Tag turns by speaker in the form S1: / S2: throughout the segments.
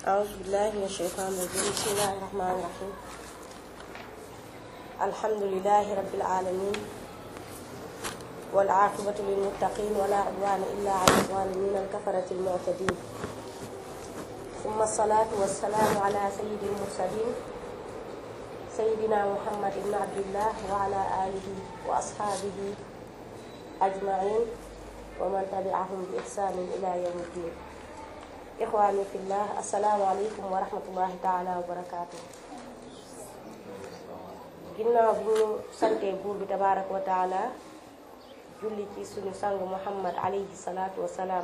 S1: أعوذ بالله من الشيطان الرجيم بسم الله الرحمن الرحيم الحمد لله رب العالمين والعاقبة للمتقين ولا عدوان إلا على الظالمين الكفرة المعتدين ثم الصلاة والسلام على سيد المرسلين سيدنا محمد بن عبد الله وعلى آله وأصحابه أجمعين ومن تبعهم بإحسان إلى يوم الدين ixwaani fillah asalaamaaleykum wa rahmatullahi taala wa barakaatu ginnaaw bi ñu santee buur bi tabaaraka wa taala julli ci suñu sang muhammad alayhi salaatu wa salaam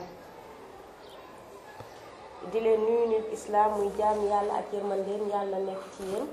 S1: di leen nuyu nit islaam muy jaam yàlla ak yërmandeen yàlla nekk ci yéen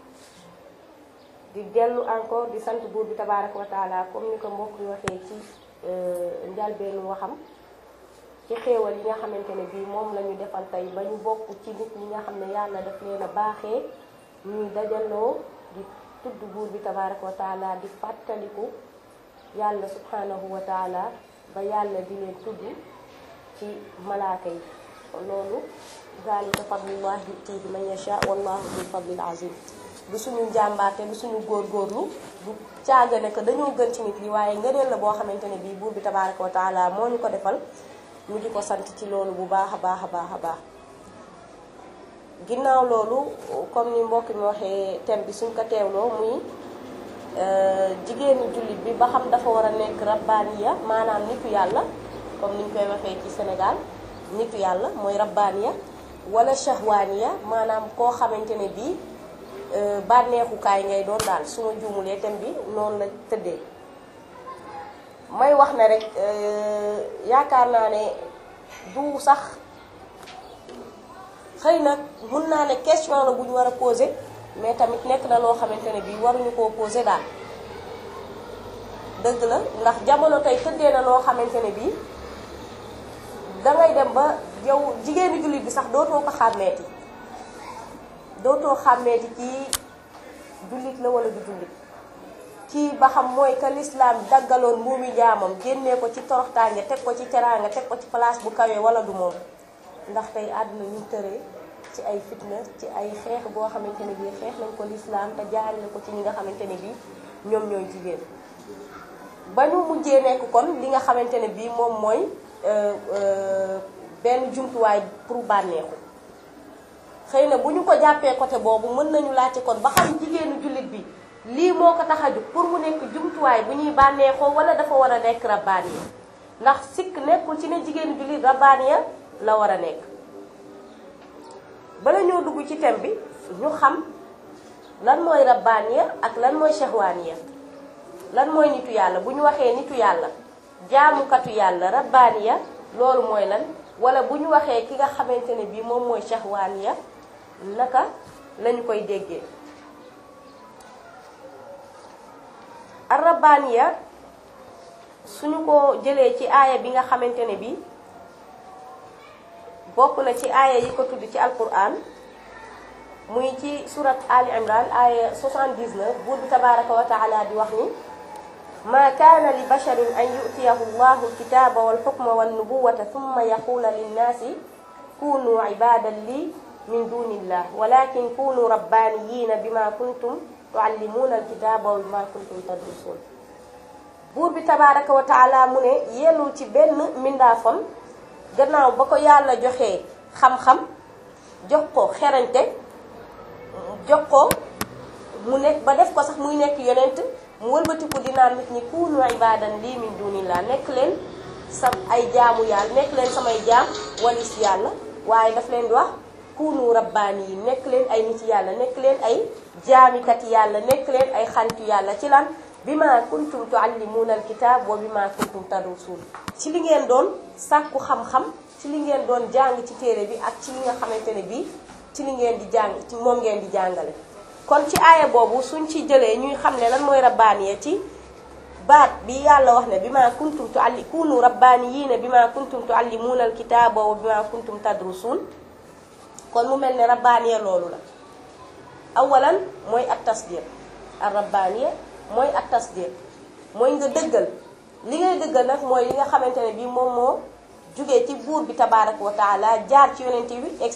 S1: di dellu encore di sant buur bi tabaaraka wa taala comme ni ko mbokk yi waxee ci njalbeenu waxam ci xéewal yi nga xamante ne bii moom la ñu defal tey ba ñu bokk ci nit ñi nga xam ne yàlla daf leen a baaxee ñuy dajaloo di tudd buur bi tabaraka wa taala di fàttaliku yàlla subhanahu wa taala ba yàlla di leen tudd ci malaaka yi loolu zalika fadlullah yutihi man yasha wallahu dul fadlil azim du suñu njàmbaarte du suñu góorgóorlu du caagane que dañoo gën ci nit yi waaye ngëneel la boo xamante ne bii buur bi tabaraka wa taala moo ñu ko defal ñu di ko sant ci loolu bu baax a baax a baax a baax ginnaaw loolu comme ni mbokk mi waxee thème bi suñ ko teewloo muy jigéenu jullit bi ba xam dafa war a nekk rabbaaniya maanaam nitu yàlla comme ni ñu koy waxee ci Sénégal nitu yàlla mooy rabbaaniya wala shahwaaniya maanaam koo xamante ne bii bànneexukaay ngay doon daal su ma juumulee thème bi noonu la tëddee may wax ne rek yaakaar naa ne du sax xëy na mun naa ne question la bu ñu war a poser mais tamit nekk na loo xamante ne bii waruñu koo poser daal dëgg la ndax jamono tey tëddee na loo xamante ne bii dangay dem ba yow jigéenu jullit bi sax dootoo ko xàmmeeti dootoo xàmmeeti kii jullit la wala du jullit kii ba xam mooy que l'islam daggaloon mbuumi jaamam génnee ko ci toroxtaange teg ko ci teraanga teg ko ci place bu kawee wala du moom ndax tey àdduna ñu tëree ci ay fitna ci ay xeex boo xamante ne bii xeex nañ ko l'islam te jaarale ko ci ñi nga xamante ne bii ñoom ñooy jigéen ba ñu mujjee nekk kon li nga xamante ne bii moom mooy benn jumtuwaay pour bànneexu xëy na bu ñu ko jàppee côté boobu mën nañu laajte kon ba xam jigéenu jullit bi lii moo ko tax a jóg pour mu nekk jumtuwaay bu ñuy bànneexoo wala dafa war a nekk rabbaaniya ndax sikk nekkul ci ne jigéen jullit rabbaaniya la war a nekk bala ñoo dugg ci thème bi ñu xam lan mooy rabbaaniya ak lan mooy shahwaaniya lan mooy nitu yàlla bu ñu waxee nitu yàlla jaamukatu yàlla rabbaaniya loolu mooy lan wala bu ñu waxee ki nga xamante ne bii moom mooy shahwaaniya naka lañu koy déggee arrabaniya suñu ko jëlee ci aaya bi nga xamante ne bi bokk na ci aaya yi ko tudd ci alquran muy ci surat ali imran aaya 79 buur bi tabaraka wa taala di wax ni ma kaana li basharin an yutiyahu llahu alkitaba walxukma walnubuwata thumma yaqula linnaasi kunu ibadan li min dunillah walakin kunu rabbaniyina bima kuntum tuallimuuna alkitaaba wa bima kuntum tadrusuun buur bi tabaaraka wa taala mu ne yellul ci benn mindaafam gannaaw ba ko yàlla joxee xam-xam jox ko xerañte jox ko mu nekk ba def ko sax muy nekk yonent mu wëlbatiku dinaa nit ñi kuunu ibaadan lii min dunillah nekk leen sa ay jaamu yàlla nekk leen samay jaam walis yàlla waaye daf leen di wax kuunu rabbaani yi nekk leen ay nit yàlla nekk leen ay jaamikat yàlla nekk leen ay xaritu yàlla ci lan bi ma kuntum tuallimuuna alkitab wa bi ma kuntum tadrusuun ci li ngeen doon sàkku xam-xam ci li ngeen doon jàng ci téere bi ak ci li nga xamante ne bii ci li ngeen di jàng ci moom ngeen di jàngale kon ci aaya boobu suñ ci jëlee ñuy xam ne lan mooy rabbaaniya ci baat bi yàlla wax ne bi ma kuntum tualli kunu rabbaaniyiina bi ma kuntum tuallimuuna alkitaba wa bi ma kuntum tadrusuun kon mu mel ne rabbaaniya loolu la awalan mooy at tasdiq ar rabbaaniya mooy at tasdiq mooy nga dëggal li ngay dëggal nag mooy li nga xamante ne bii moom moo jugee ci buur bi tabaaraka wa taala jaar ci yonente bi egsi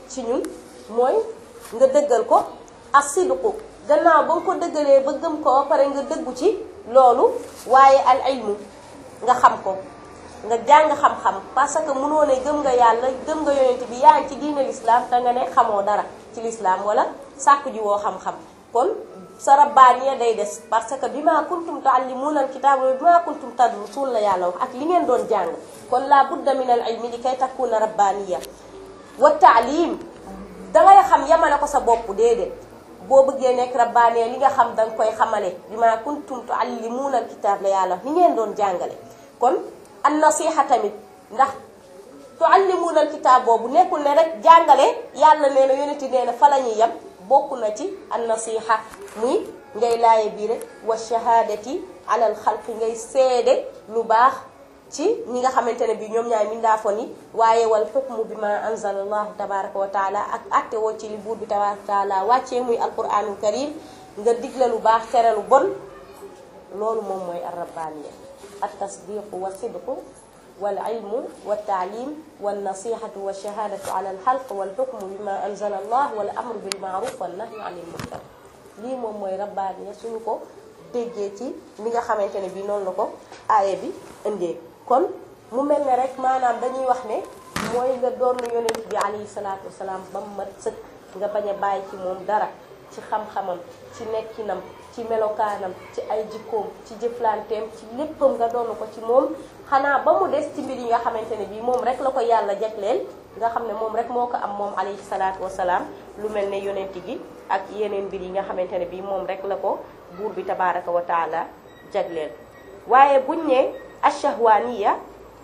S1: ci ñun mooy nga dëggal ko ak sidqu gannaaw ba nga ko dëggalee ba gëm ko ba pare nga dëggu ci loolu waaye al ilmu nga xam ko nga jàng xam-xam parce que mënoo ne gëm nga yàlla gëm nga yonent bi yaa ngi ci diine l'islam te nga ne xamoo dara ci l'islam wala sàkku ji woo xam-xam kon sa rabbaaniya day des parce que bima kuntum tuallimuuna alkitaab wa bima kuntum tadrusuun la yàlla wax ak li ngeen doon jàng kon la budda min al ilmi li kay takkuuna rabbaaniya wa taalim dangay xam yamale ko sa bopp déedéet boo bëggee nekk rabbaaniya li nga xam danga koy xamale bima kuntum tuallimuuna alkitaab la yàlla wax ni ngeen doon jàngale kon an nasiha tamit ndax tuallimuuna alkitaab boobu nekkul ne rek jàngale yàlla nee na yonenti nee na fa la ñuy yem bokk na ci an nasiha muy ngay laaye bii rek wa shahaadati alal xalqi ngay seede lu baax ci ñi nga xamante ne bi ñoom ñaay mindaafoon yi waaye wal xukmu bi ma anzala allahu tabaraka wa taala ak atte woo ci li buur bi tabaraka wa taala wàccee muy alquranul karim nga digle lu baax tere lu bon loolu moom mooy ar rabbaaniya at tasdiqu wa sidqu wal ilmu wa taalim wal nasihatu wa shahadatu ala al xalq wal xukmu bi ma anzala allah wal amru bil maaruf wal nahyu anil munkar lii moom mooy rabbaaniya suñu ko déggee ci li nga xamante ne bi noonu la ko aaye bi indee kon mu mel ne rek maanaam dañuy wax ne mooy nga doon yonent bi alayhi salaatu wasalaam ba mu mat sëkk nga bañ a bàyyi ci moom dara ci xam-xamam ci nekkinam ci melokaanam ci ay jikkoom ci jëflanteem ci léppam nga doon ko ci moom xanaa ba mu des ci mbir yi nga xamante ne bii moom rek la ko yàlla jagleel nga xam ne moom rek moo ko am moom alayhi salaatu wasalaam lu mel ne yonent gi ak yeneen mbir yi nga xamante ne bii moom rek la ko buur bi tabaraka wa taala jagleel waaye buñ ne ashahwaniya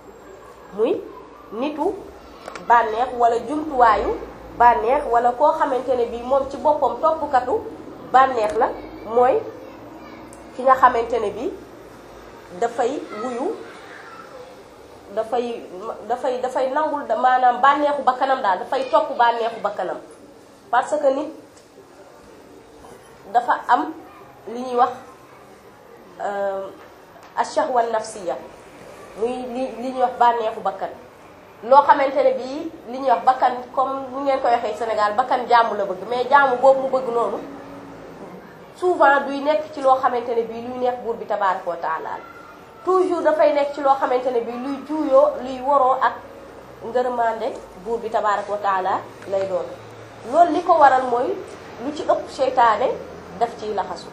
S1: muy nitu bànneex wala jumtuwaayu bànneex wala koo xamante ne bii moom ci boppam toppkatu bànneex la mooy ki nga xamante ne bii dafay wuyu dafay dafay dafay nangul maanaam bànneexu bakkanam daal dafay topp bànneexu bakkanam parce que nit dafa am li ñuy wax ashahwa nafsiya muy li li ñuy wax bànneexu bakkan loo xamante ne bii li ñuy wax bakkan comme nu ngeen koy waxee Sénégal bakkan jaamu la bëgg mais jaamu boobu mu bëgg noonu souvent duy nekk ci loo xamante ne bii luy neex buur bi tabaaraka wa taala toujours dafay nekk ci loo xamante ne bii luy juuyoo luy waroo ak ngërëmande buur bi tabaaraka wa taala lay doon loolu li ko waral mooy lu ci ëpp seytaane daf ciy laxasu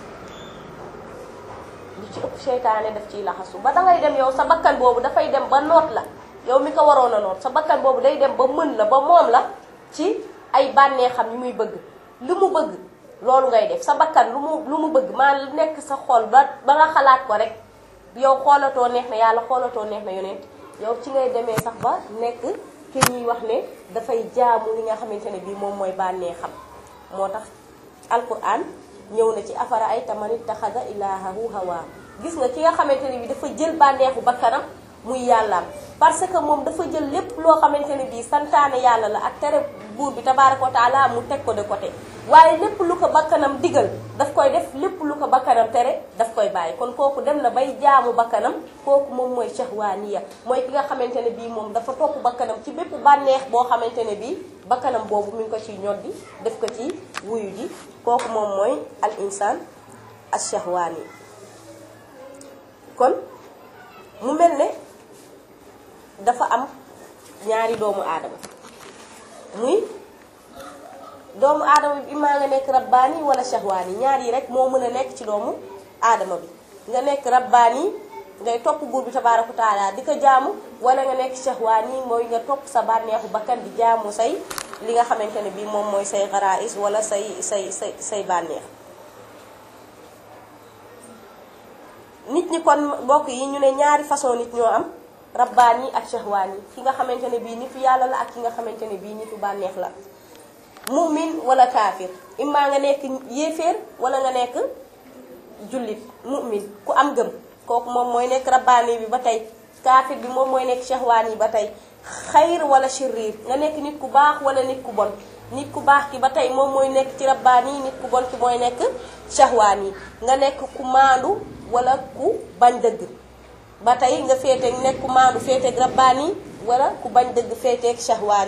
S1: lu ci ëpp seytaane daf ciy laxasu ba dangay dem yow sa bakkan boobu dafay dem ba noot la yow mi ko waroon a noot sa bakkan boobu day dem ba mën la ba moom la ci ay bànneexam yi muy bëgg li mu bëgg loolu ngay def sa bakkan lu mu lu mu bëgg maa lu nekk sa xol ba ba nga xalaat ko rek yow xoolatoo neex na yàlla xoolatoo neex na yonent yow ci ngay demee sax ba nekk ki ñuy wax ne dafay jaamu li nga xamante ne bii moom mooy bànneexam moo tax alquran ñëw na ci afara ay tamanit taxada ilahahu hawa gis nga ki nga xamante ne bii dafa jël bànneexu bakkanam muy yàllaam parce que moom dafa jël lépp loo xamante ne bii santaane yàlla la ak tere buur bi tabaaraka wa taala mu teg ko de côté waaye lépp lu ko bakkanam digal daf koy def lépp lu ko bakkanam tere daf koy bàyyi kon kooku dem na bay jaamu bakkanam kooku moom mooy shahwaaniya mooy ki nga xamante ne bii moom dafa topp bakkanam ci bépp bànneex boo xamante ne bii bakkanam boobu mi ngi ko ciy ñoddi def ko ci wuyu ji kooku moom mooy al insaan as shahwaani kon mu mel ne dafa am ñaari doomu aadama muy doomu aadama bi imaa nga nekk rabbaani wala shahwaani ñaar yi rek moo mën a nekk ci doomu aadama bi nga nekk rabbaani ngay topp buur bi tabaaraka taala di ko jaamu wala nga nekk shahwaani mooy nga topp sa bànneexu bakkan di jaamu say li nga xamante ne bii moom mooy say xaraais wala say say say say bànneex nit ñi kon mbokk yi ñu ne ñaari façon nit ñoo am rabbaan yi ak shahwaan yi ki nga xamante ne bii nitu yàlla la ak ki nga xamante ne bii nitu bànneex la mu'min wala kaafir immaa nga nekk yéeféer wala nga nekk jullit mu'min ku am gëm kooku moom mooy nekk rabbaani bi ba tey kaafir bi moom mooy nekk shahwaan yi ba tey xayr wala shirriir nga nekk nit ku baax wala nit ku bon nit ku baax ki ba tey moom mooy nekk ci rabbaani yi nit ku bon ki mooy nekk shahwaan yi nga nekk ku maandu wala ku bañ dëgg ba tey nga féete nekk ku maandu féeteeg rabbaani wala ku bañ dëgg féeteeg shahwaan yi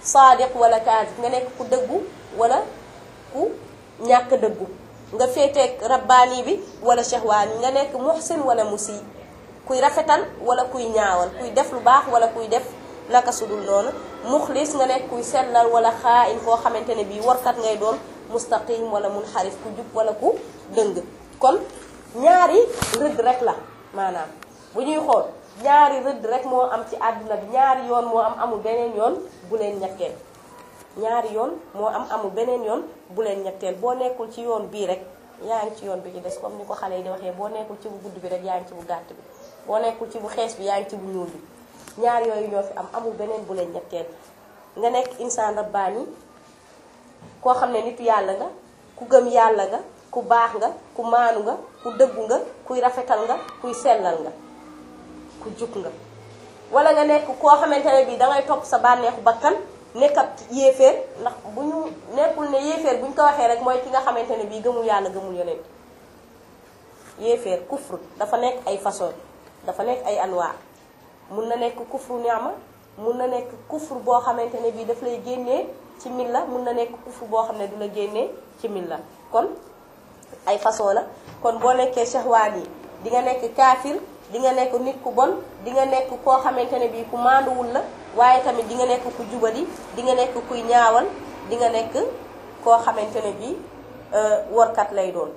S1: saadiq wala kaasib nga nekk ku dëggu wala ku ñàkk dëggu nga féeteeg rabbaani bi wala shahwaani nga nekk muhsin wala musi kuy rafetal wala kuy ñaawal kuy def lu baax wala kuy def naka sudul noonu muxlis nga nekk kuy sellal wala xaain koo xamante ne bii warkat ngay doon mustaqim wala munxarif ku jub wala ku dëng kon ñaari rëdd rek la maanaam bu ñuy xool ñaari rëdd rek moo am ci àdduna bi ñaari yoon moo am amul beneen yoon bu leen ñetteel ñaari yoon moo am amul beneen yoon bu leen ñetteel boo nekkul ci yoon bii rek yaa ngi ci yoon bi ci des comme ni ko xale yi di waxee boo nekkul ci bu gudd bi rek yaa ngi ci bu gàtt bi boo nekkul ci bu xees bi yaa ngi ci bu ñuul bi ñaar yooyu ñoo fi am amul beneen bu leen ñetteel nga nekk insaan rabbaani koo xam ne nitu yàlla nga ku gëm yàlla nga ku baax nga ku maanu nga ku dëggu nga kuy rafetal nga kuy sellal nga ku jub nga wala nga nekk koo xamante ne bii dangay topp sa bànneexu bakkan nekkat yéeféer ndax bu ñu nekkul ne yéeféer bu ñu ko waxee rek mooy ki nga xamante ne bii gëmul yàlla gëmul yonent yéeféer kufru dafa nekk ay façon dafa nekk ay anwaa mun na nekk kufru ni'ma mun na nekk kufru boo xamante ne bii daf lay génnee ci milla mun na nekk kufru boo xam ne du la génnee ci milla kon ay façon la kon boo nekkee shahwaan yi di nga nekk kaafir di nga nekk nit ku bon di nga nekk koo xamante ne bii ku maanduwul la waaye tamit di nga nekk ku jubali di nga nekk kuy ñaawal di nga nekk koo xamante ne bii workat lay doon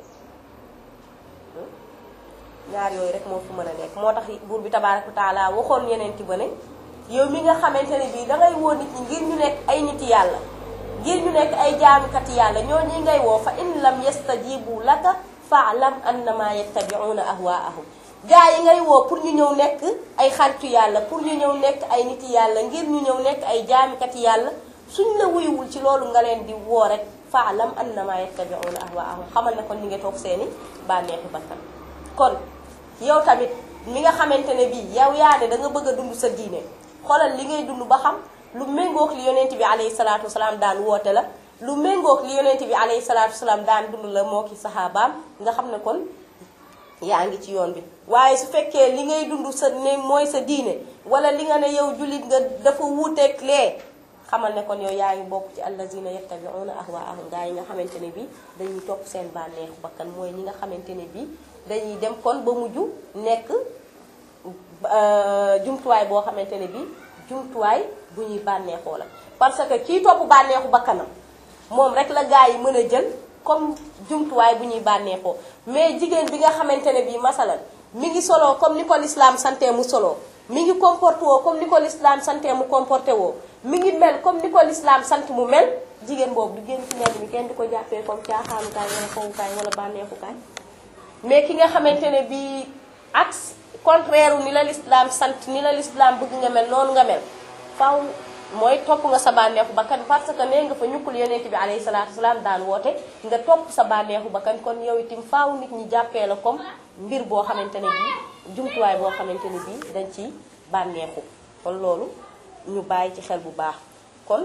S1: ñaar yooyu rek moo fi mën a nekk moo tax buur bi tabaaraka taala waxoon yeneen ti ba ne yow mi nga xamante ne bii dangay woo nit ñi ngir ñu nekk ay niti yàlla ngir ñu nekk ay jaamukati yàlla ñoo ñi ngay woo fa in lam yastajibu laka fa'lam annama yattabi'una ahwaa'ahum gaa yi ngay woo pour ñu ñëw nekk ay xaritu yàlla pour ñu ñëw nekk ay niti yàlla ngir ñu ñëw nekk ay jaamikati yàlla suñ la wuyuwul ci loolu nga leen di woo rek fa'lam annama yattabi'una ahwaa'ahum xamal ne kon ñu ngi toog seeni bànneexu bakkan kon yow tamit mi nga xamante ne bii yow yaa ne da nga bëgg a dund sa diine xoolal li ngay dund ba xam lu méngoog li yonent bi alayhi salaatu wasalaam daan woote la lu méngoog li yonent bi alayhi salaatu wasalaam daan dund la moo ki saxaabaam nga xam ne kon yaa ngi ci yoon bi waaye su fekkee li ngay dund sa ne mooy sa diine wala li nga ne yow jullit nga dafa wuuteeg lee xamal ne kon yow yaa ngi bokk ci allazina yattabi'una ahwaahum gaa yi nga xamante ne bii dañuy topp seen bànneexu bakkan mooy ñi nga xamante ne bii dañuy dem kon ba mujj nekk jumtuwaay boo xamante ne bii jumtuwaay bu ñuy bànneexoo la parce que kii topp bànneexu bakkanam moom rek la gaa yi mën a jël comme jumtuwaay bu ñuy bànneexoo mais jigéen bi nga xamante ne bii masalan mi ngi soloo comme ni ko l'islam sante mu soloo mi ngi comporté woo comme ni ko l'islam sante mu comporté woo mi ngi mel comme ni ko l'islam sant mu mel jigéen boobu du génn ci mbedd mi kenn di ko jàppee comme caaxaanukaay wala fowukaay wala bànneexukaay mais ki nga xamante ne bii ak contraire ni la l'islam sant ni la l'islam bëgg nga mel noonu nga mel faaw mooy topp nga sa bànneexu bakkan parce que nee nga fa ñukkul yonent bi alayhi salaatu wasalaam daan woote nga topp sa bànneexu bakkan kon yow itam faaw nit ñi jàppee la comme mbir boo xamante ne bii jumtuwaay boo xamante ne bii dañ ci bànneexu kon loolu ñu bàyyi ci xel bu baax kon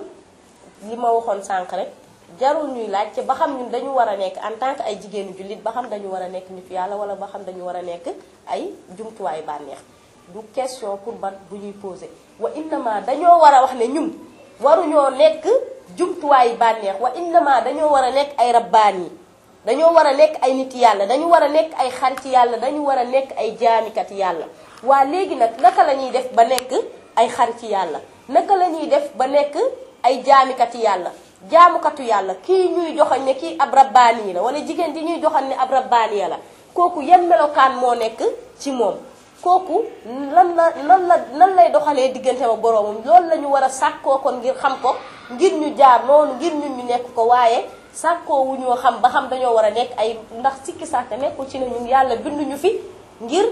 S1: li ma waxoon sànq rek jarul ñuy laaj ci ba xam ñun dañu war a nekk en tant que ay jigéenu jullit ba xam dañu war a nekk nit yàlla wala ba xam dañu war a nekk ay jumtuwaayu bànneex du question pour ban bu ñuy posé wa innama dañoo war a wax ne ñun waruñoo nekk jumtuwaayu bànneex wa innama dañoo war a nekk ay rabbaan yi dañoo war a nekk ay nit yàlla dañu war a nekk ay xarit yàlla dañu war a nekk ay jaamikat yàlla waa léegi nag naka la ñuy def ba nekk ay xarit yàlla naka la ñuy def ba nekk ay jaamikat yàlla jaamukatu yàlla kii ñuy joxañ ne kii ab rabbaani yi la wala jigéen di ñuy joxañ ne ab rabbaani ya la kooku yan melokaan moo nekk ci moom kooku lan la lan la nan lay doxalee diggante ak boroomam loolu la ñu war a sàkkoo kon ngir xam ko ngir ñu jaar noonu ngir ñun ñu nekk ko waaye sàkkoo wu ñoo xam ba xam dañoo war a nekk ay ndax sikki sàkk nekkul ci ne ñun yàlla binduñu fi ngir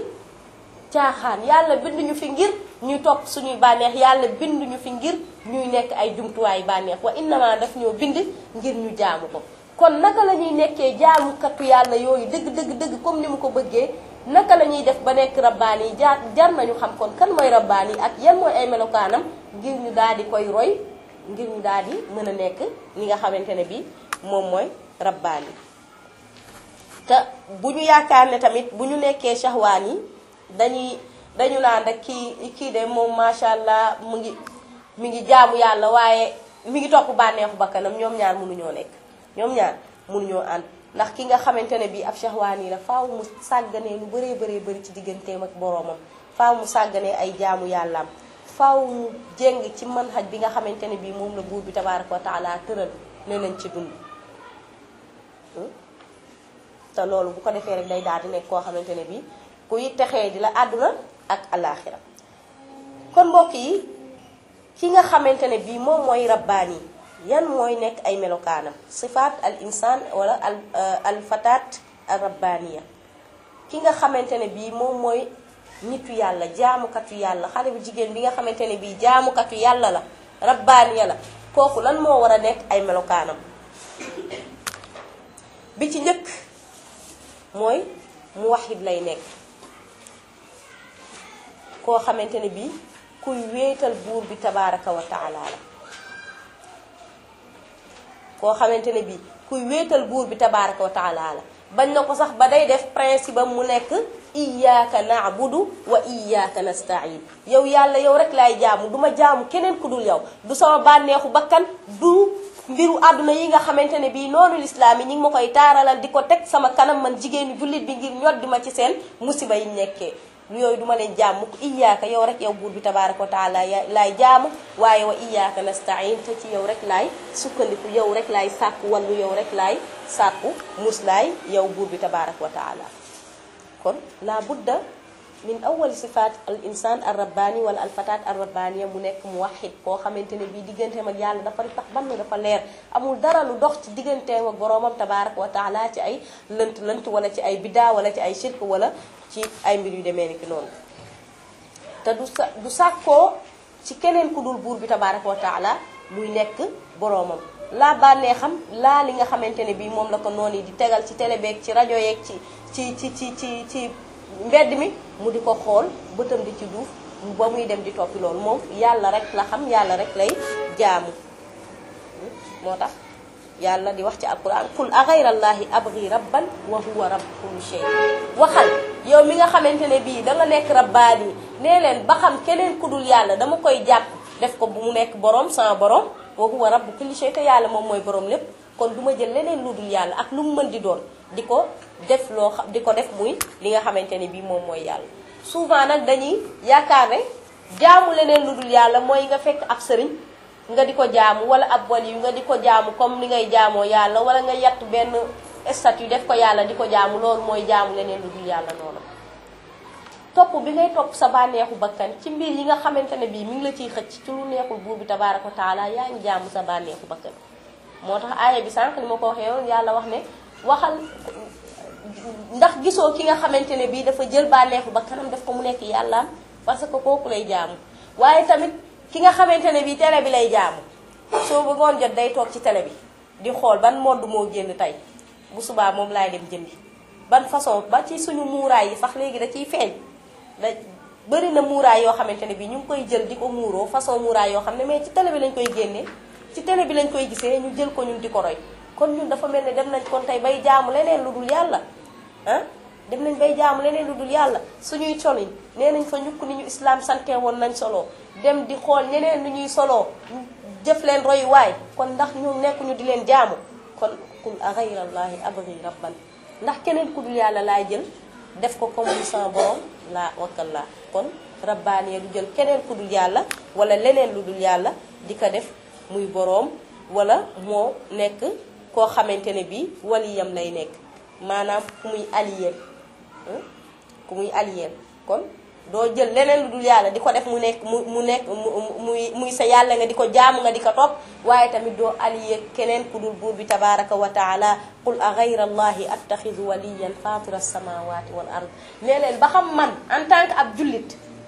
S1: caaxaan yàlla binduñu fi ngir ñuy topp suñuy bànneex yàlla binduñu fi ngir ñuy nekk ay jumtuwaayu bànneex wa innama daf ñoo bind ngir ñu jaamu ko kon naka la ñuy nekkee jaamukatu yàlla yooyu dëgg dëgg dëgg comme ni mu ko bëggee naka la ñuy def ba nekk rabbaani yi jaar jar nañu xam kon kan mooy rabbaani yi ak yan mooy ay melokaanam ngir ñu daal di koy roy ngir ñu daal di mën a nekk ñi nga xamante ne bi moom mooy rabbaani te bu ñu yaakaar ne tamit bu ñu nekkee shahwaan yi dañuy dañu naan rek kii kii de moom macha allah mu ngi mi ngi jaamu yàlla waaye mi ngi topp bànneexu bakkanam ñoom ñaar mënuñoo nekk ñoom ñaar mënuñoo ànd ndax ki nga xamante ne bii ab shahwaan yi la faaw mu sàgganee lu bëree bëree bëri ci digganteem ak boroomam faaw mu sàgganee ay jaamu yàllaam faaw mu jéng ci manhaj bi nga xamante ne bii moom la buur bi tabaaraka wa taala tëral ne nañ ci dund te loolu bu ko defee rek day daal di nekk koo xamante ne bii kuy texee di la àdduna ak alaaxira kon mbokk yi ki nga xamante ne bii moom mooy rabbaani yan mooy nekk ay melokaanam sifaat al insaan wala al al fataat al rabbaaniya ki nga xamante ne bii moom mooy nitu yàlla jaamukatu yàlla xale bu jigéen bi nga xamante ne bii jaamukatu yàlla la rabbaaniya la kooku lan moo war a nekk ay melokaanam bi ci njëkk mooy mu waxit lay nekk koo xamante ne bii kuy wéetal buur bi tabaaraka wa taala la koo xamante ne bii kuy wéetal buur bi tabaaraka wa taala la bañ na ko sax ba day def principe am mu nekk iyyaka na'budu wa iyyaka nasta'in yow yàlla yow rek laay jaamu duma jaamu keneen ku dul yow du sama bànneexu bakkan du mbiru àdduna yi nga xamante ne bii noonu lislaam yi ñi ngi ma koy taaralal di ko teg sama kanam man jigéenu jullit bi ngir ñoddi ma ci seen musiba yi nekkee lu yooyu duma leen jaam mukk iyaaka yow rek yow buur bi tabaaraka wa taala laay jaamu waaye wa iyaaka nastain te ci yow rek laay sukkandiku yow rek laay sàkku wallu yow rek laay sàkku muslaay yow buur bi tabaaraka wa taala kon la budda min awali sifaat al insaan al rabbaani wala al fataat al rabbaaniya mu nekk mu waxit koo xamante ne bii digganteem ak yàlla dafa tax ban dafa leer amul dara lu dox ci digganteem ak boroomam tabaaraka wa taala ci ay lënt lënt wala ci ay biddaa wala ci ay shirk wala ci ay mbir yu demee ni ki noonu te du sa du sàkkoo ci keneen ku dul buur bi tabaaraka wa taala muy nekk boroomam laa bànnee xam laa li nga xamante ne bii moom la ko noonu yi di tegal ci télé beeg ci rajo yeeg ci ci ci ci ci ci mbedd mi mu di ko xool bëtam di ci duuf ba muy dem di toppi loolu moom yàlla rek la xam yàlla rek lay jaamu moo tax yàlla di wax ci alquran qul a ghayrallaahi abghi rabban wa huwa rabb kulli shay waxal yow mi nga xamante ne bii da nga nekk rabbaani nee leen ba xam keneen ku dul yàlla dama koy jàpp def ko bu mu nekk borom sama borom wa huwa rabb kulli shay te yàlla moom mooy borom lépp kon du ma jël leneen lu dul yàlla ak lu mu mën di doon di ko def loo xam di ko def muy li nga xamante ne bii moom mooy yàlla souvent nag dañuy yaakaar ne jaamu leneen lu dul yàlla mooy nga fekk ab sëriñ nga di ko jaamu wala ab wali yu nga di ko jaamu comme ni ngay jaamoo yàlla wala nga yatt benn statut def ko yàlla di ko jaamu loolu mooy jaamu leneen lu dul yàlla noonu topp bi ngay topp sa bànneexu bakkan ci mbir yi nga xamante ne bii mi ngi la ciy xëcc ci lu neexul buur bi tabaaraka wa taala yaa ngi jaamu sa bànneexu bakkan moo tax aaya bi sànq ni ma ko waxee woon yàlla wax ne waxal ndax gisoo ki nga xamante ne bii dafa jël bànneexu bakkanam def ko mu nekk yàllaam parce que kooku lay jaamu waaye tamit ki nga xamante ne bii télé bi lay jaamu soo bëggoon jot day toog ci télé bi di xool ban modd moo génn tey bu subaa moom laay dem jëndi ban façon ba ci suñu muuraay yi sax léegi da ciy feeñ da bëri na muuraay yoo xamante ne bii ñu ngi koy jël di ko muuroo façon muuraay yoo xam ne mais ci télé bi lañ koy génnee ci télé bi lañ koy gisee ñu jël ko ñun di ko roy kon ñun dafa mel ne dem nañ kon tey bay jaamu leneen lu dul yàlla ah dem nañ bay jaamu leneen lu dul yàlla suñuy colin nee nañ fa ñukk ni ñu islam sante woon nañ solo dem di xool ñeneen lu ñuy soloo jëf leen roy waay kon ndax ñu nekkuñu di leen jaamu kon qul a ghayrallaahi abghi rabban ndax keneen ku dul yàlla laay jël def ko comme ni sama borom laa wakkal laa kon rabbaaniya du jël keneen ku dul yàlla wala leneen lu dul yàlla di ko def muy boroom wala moo nekk koo xamante ne bii waliyam lay nekk maanaam ku muy aliyeel ku muy aliyeel kon doo jël leneen lu dul yàlla di ko def mu nekk mu mu nekk mu muy muy sa yàlla nga di ko jaamu nga di ko topp waaye tamit doo aliyee keneen ku dul buur bi tabaraka wa taala qul a gayra allahi attaxidu waliyan fatira samawati wal ard nee leen ba xam man en tant que ab jullit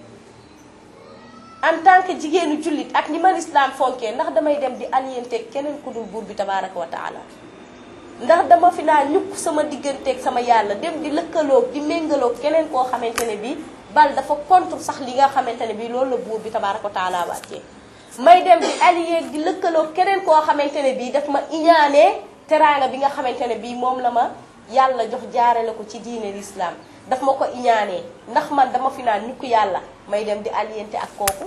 S1: en tant que jigéenu jullit ak ni man islam fonkee ndax damay dem di aliyeenteeg keneen ku dul buur bi tabaraka wa taala ndax dama fi naa ñukk sama digganteeg sama yàlla dem di lëkkaloog di méngaloog keneen koo xamante ne bii bal dafa contre sax li nga xamante ne bii loolu la buur bi tabaraka wa taala wàccee may dem di allié di lëkkaloog keneen koo xamante ne bii daf ma iñaanee teraanga bi nga xamante ne bii moom la ma yàlla jox jaarale ko ci diine l'islam daf ma ko iñaanee ndax man dama fi naan ñukk yàlla may dem di alliénte ak kooku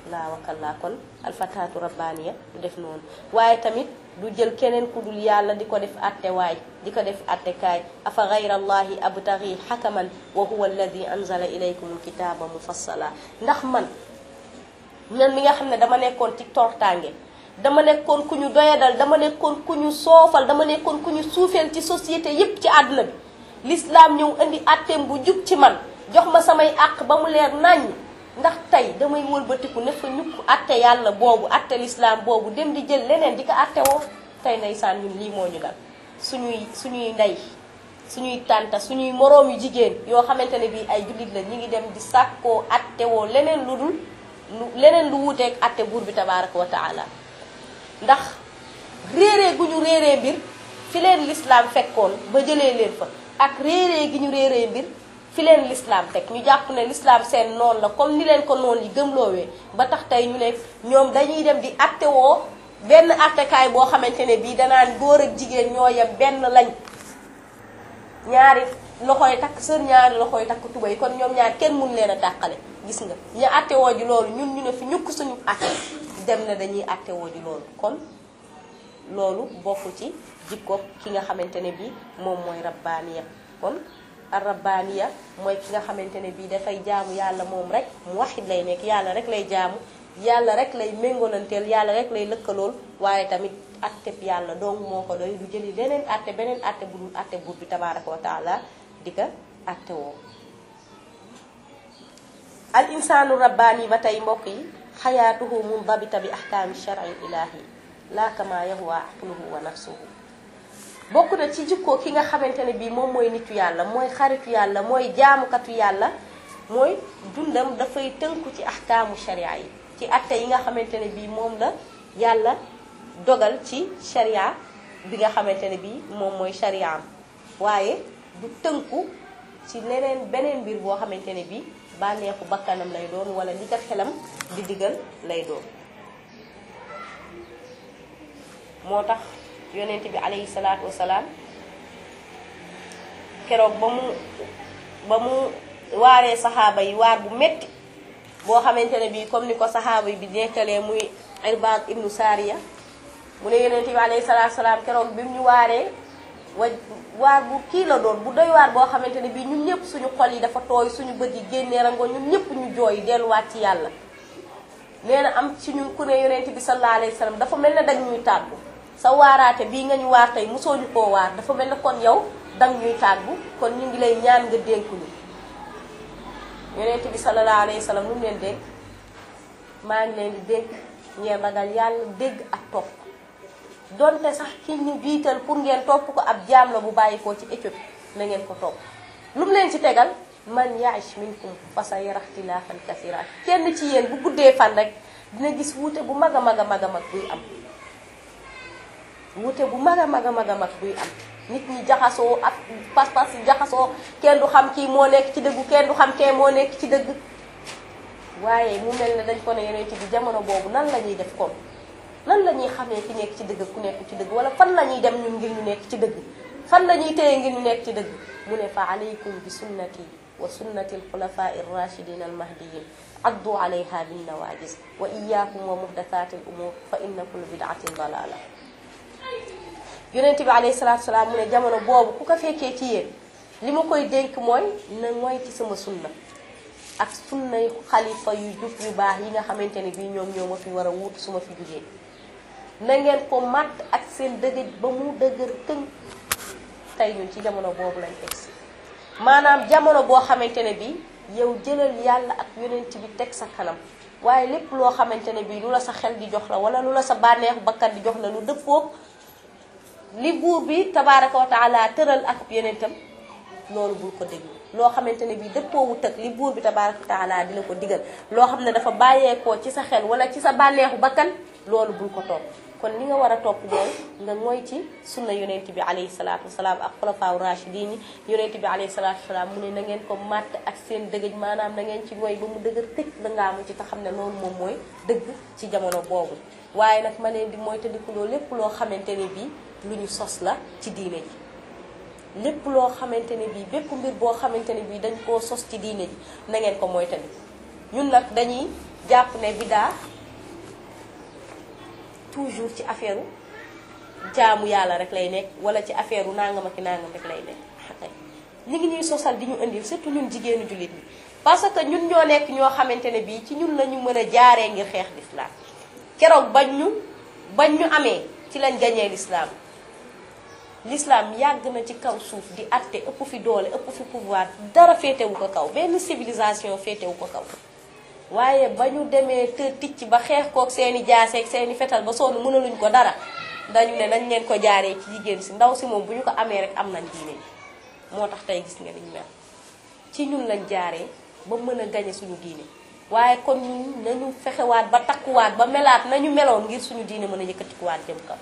S1: laa wakallaa kon alfataatu rabbaaniya du def noonu waaye tamit du jël keneen ku dul yàlla di ko def atte waay di ko def atte kaay afa gayra allahi abtaghi xakaman wa huwa alladi anzala ilaykum alkitaaba mufassala ndax man man mi nga xam ne dama nekkoon ci tortaange dama nekkoon ku ñu doyadal dama nekkoon ku ñu soofal dama nekkoon ku ñu suufeel ci société yépp ci àdduna bi l'islam ñëw indi atteem bu jub ci man jox ma samay àq ba mu leer naññ ndax tey damay wëlbatiku ne fa ñukk atte yàlla boobu atte l'islam boobu dem di jël leneen di ko atte woo tey ndeysaan ñun lii moo ñu dal suñuy suñuy ndey suñuy tànta suñuy moroom yu jigéen yoo xamante ne bii ay jullit la ñu ngi dem di sàkkoo atte woo leneen lu dul lu leneen lu wuuteeg atte buur bi tabaraka wa taala ndax réeree gu ñu réeree mbir fi leen l'islam fekkoon ba jëlee leen fa ak réeree gi ñu réeree mbir fi leen l'islam teg ñu jàpp ne l'islam seen noonu la comme ni leen ko noonu yi gëmloowee ba tax tey ñu ne ñoom dañuy dem di atte woo benn attekaay boo xamante ne bii danaan góor ak jigéen ñoo yem benn lañ ñaari loxoy takk sër ñaari loxoy takk tubay kon ñoom ñaar kenn mun leen a tàqale gis nga ñu atte woo ji loolu ñun ñu ne fi ñukk suñu atte dem na dañuy atte woo ji loolu kon loolu bokk ci jikko ki nga xamante ne bii moom mooy rabbaaniya kon ar rabbaaniya mooy ki nga xamante ne bii dafay jaamu yàlla moom rek mu waxit lay nekk yàlla rek lay jaamu yàlla rek lay méngolanteel yàlla rek lay lëkkalool waaye tamit atteb yàlla dong moo ko doy du jëli leneen atte beneen atte bu dul atte buur bi tabaraka wa taala di ko atte woo al insaanu rabbaani ba tey mbokk yi xayaatuhu mundabita bi ahkaami shar'i ilaahi laa kama yahwa aqluhu wa nafsuhu bokk na ci jikko ki nga xamante ne bii moom mooy nitu yàlla mooy xaritu yàlla mooy jaamukatu yàlla mooy dundam dafay tënku ci ahkaamu sharia yi ci atte yi nga xamante ne bii moom la yàlla dogal ci sharia bi nga xamante ne bii moom mooy shariaam waaye du tënku ci leneen beneen mbir boo xamante ne bii bànneexu bakkanam lay doon wala li ko xelam di digal lay doon moo tax yonent bi alayhi salaatu wasalaam keroog ba mu ba mu waaree saxaaba yi waar bu metti boo xamante ne bii comme ni ko saxaaba yi bi nekkalee muy Irbaad ibnu Saariya mu ne yonent bi alayhi salaatu wasalaam keroog bi mu ñu waaree wa waar bu kii la doon bu doy waar boo xamante ne bii ñun ñëpp suñu xol yi dafa tooy suñu bët yi génnee rango ñun ñëpp ñu jooy delluwaat ci yàlla nee na am ci ñun ku ne yonent bi sallallahu alayhi wa sallam dafa mel ne dañ ñuy tàggu sa waaraate bii nga ñu waar tey mosoo ñu koo waar dafa mel ne kon yow dang ñuy tàggu kon ñu ngi lay ñaan nga dénk ñu yonent bi sallallahu alayhi wa sallam lu mu leen dénk maa ngi leen di dénk ngeen ragal yàlla dégg ak topp donte sax ki ñu jiital pour ngeen topp ko ab jaam la bu bàyyi koo ci Éthiopie na ngeen ko topp lu mu leen ci tegal man yaish minkum fa sa yara ixtilaafan kasira kenn ci yéen bu guddee fan rek dina gis wuute bu mag a mag a mag a mag buy am wuute bu mag a mag a mag a mag buy am nit ñi jaxasoo ak pas-pas yi jaxasoo kenn du xam kii moo nekk ci dëggu kenn du xam kee moo nekk ci dëgg waaye mu mel ne dañ ko ne yeneen ci bi jamono boobu nan la ñuy def kon nan la ñuy xamee ki nekk ci dëgg ku nekk ci dëgg wala fan la ñuy dem ñun ngir ñu nekk ci dëgg fan la ñuy téye ngir ñu nekk ci dëgg mu ne fa alaykum bi sunnati wa sunnati alxulafaa irrachidin almahdiyin addu alayha bin nawajis wa iyakum wa muhdathati al umur fa inna kulla bidatin dalala yonent bi alayhi salatu salaam mu ne jamono boobu ku ko fekkee ci yéen li ma koy dénk mooy na mooy ci sama sunna ak sunnay xalifa yu jub yu baax yi nga xamante ne bii ñoom ñoo ma fi war a wuut su ma fi jugee na ngeen ko matt ak seen dëgëj ba mu dëgër tëng tey ñun ci jamono boobu lañ egsi maanaam jamono boo xamante ne bii yow jëlal yàlla ak yonent bi teg sa kanam waaye lépp loo xamante ne bii lu la sa xel di jox la wala lu la sa bànneexu bakkan di jox la lu dëppoog li buur bi tabaaraka wa taala tëral ak yonentam loolu bul ko déglu loo xamante ne bii dëppoowu tëg li buur bi tabaaraka wa taala di la ko digal loo xam ne dafa bàyyeekoo ci sa xel wala ci sa bànneexu bakkan loolu bul ko topp kon li nga war a topp mooy nga ngoy ci sunna yonent bi alayhi salaatu wasalaam ak xulafaaw rachidin yi yonent bi alayhi salaatu wasalaam mu ne na ngeen ko màtt ak seen dëgëj maanaam na ngeen ci ngoy ba mu dëgër tëj la ngaamu ci te xam ne loolu moom mooy dëgg ci jamono boobu waaye nag ma leen di mooy tëddikuloo lépp loo xamante ne bii lu ñu sos la ci diine ji lépp loo xamante ne bii bépp mbir boo xamante ne bii dañ koo sos ci diine ji na ngeen ko mooy tamit ñun nag dañuy jàpp ne bidaa toujours ci affaire jaamu yàlla rek lay nekk wala ci affaire nangam ak nangam rek lay nekk ñu ngi ñuy sosal di ñu indil surtout ñun jigéenu jullit ñi parce que ñun ñoo nekk ñoo xamante ne bii ci ñun la ñu mën a jaaree ngir xeex lislaam keroog bañ ñu bañ ñu amee ci lañ gañee lislaam lislaam yàgg na ci kaw suuf di atte ëpp fi doole ëpp fi pouvoir dara féetewu ko kaw benn civilisation féetewu ko kaw waaye ba ñu demee të ticc ba xeex kook seeni jaaseeg seeni fetal ba sonn mënaluñ ko dara dañu ne nañ leen ko jaaree ci jigéen si ndaw si moom bu ñu ko amee rek am nañ diine moo tax tey gis nga niñ mel ci ñun lañ jaaree ba mën a gañe suñu diine waaye kon ñun nañu fexewaat ba takkuwaat ba melaat nañu meloon ngir suñu diine mën a yëkkatikuwaat jëm kaw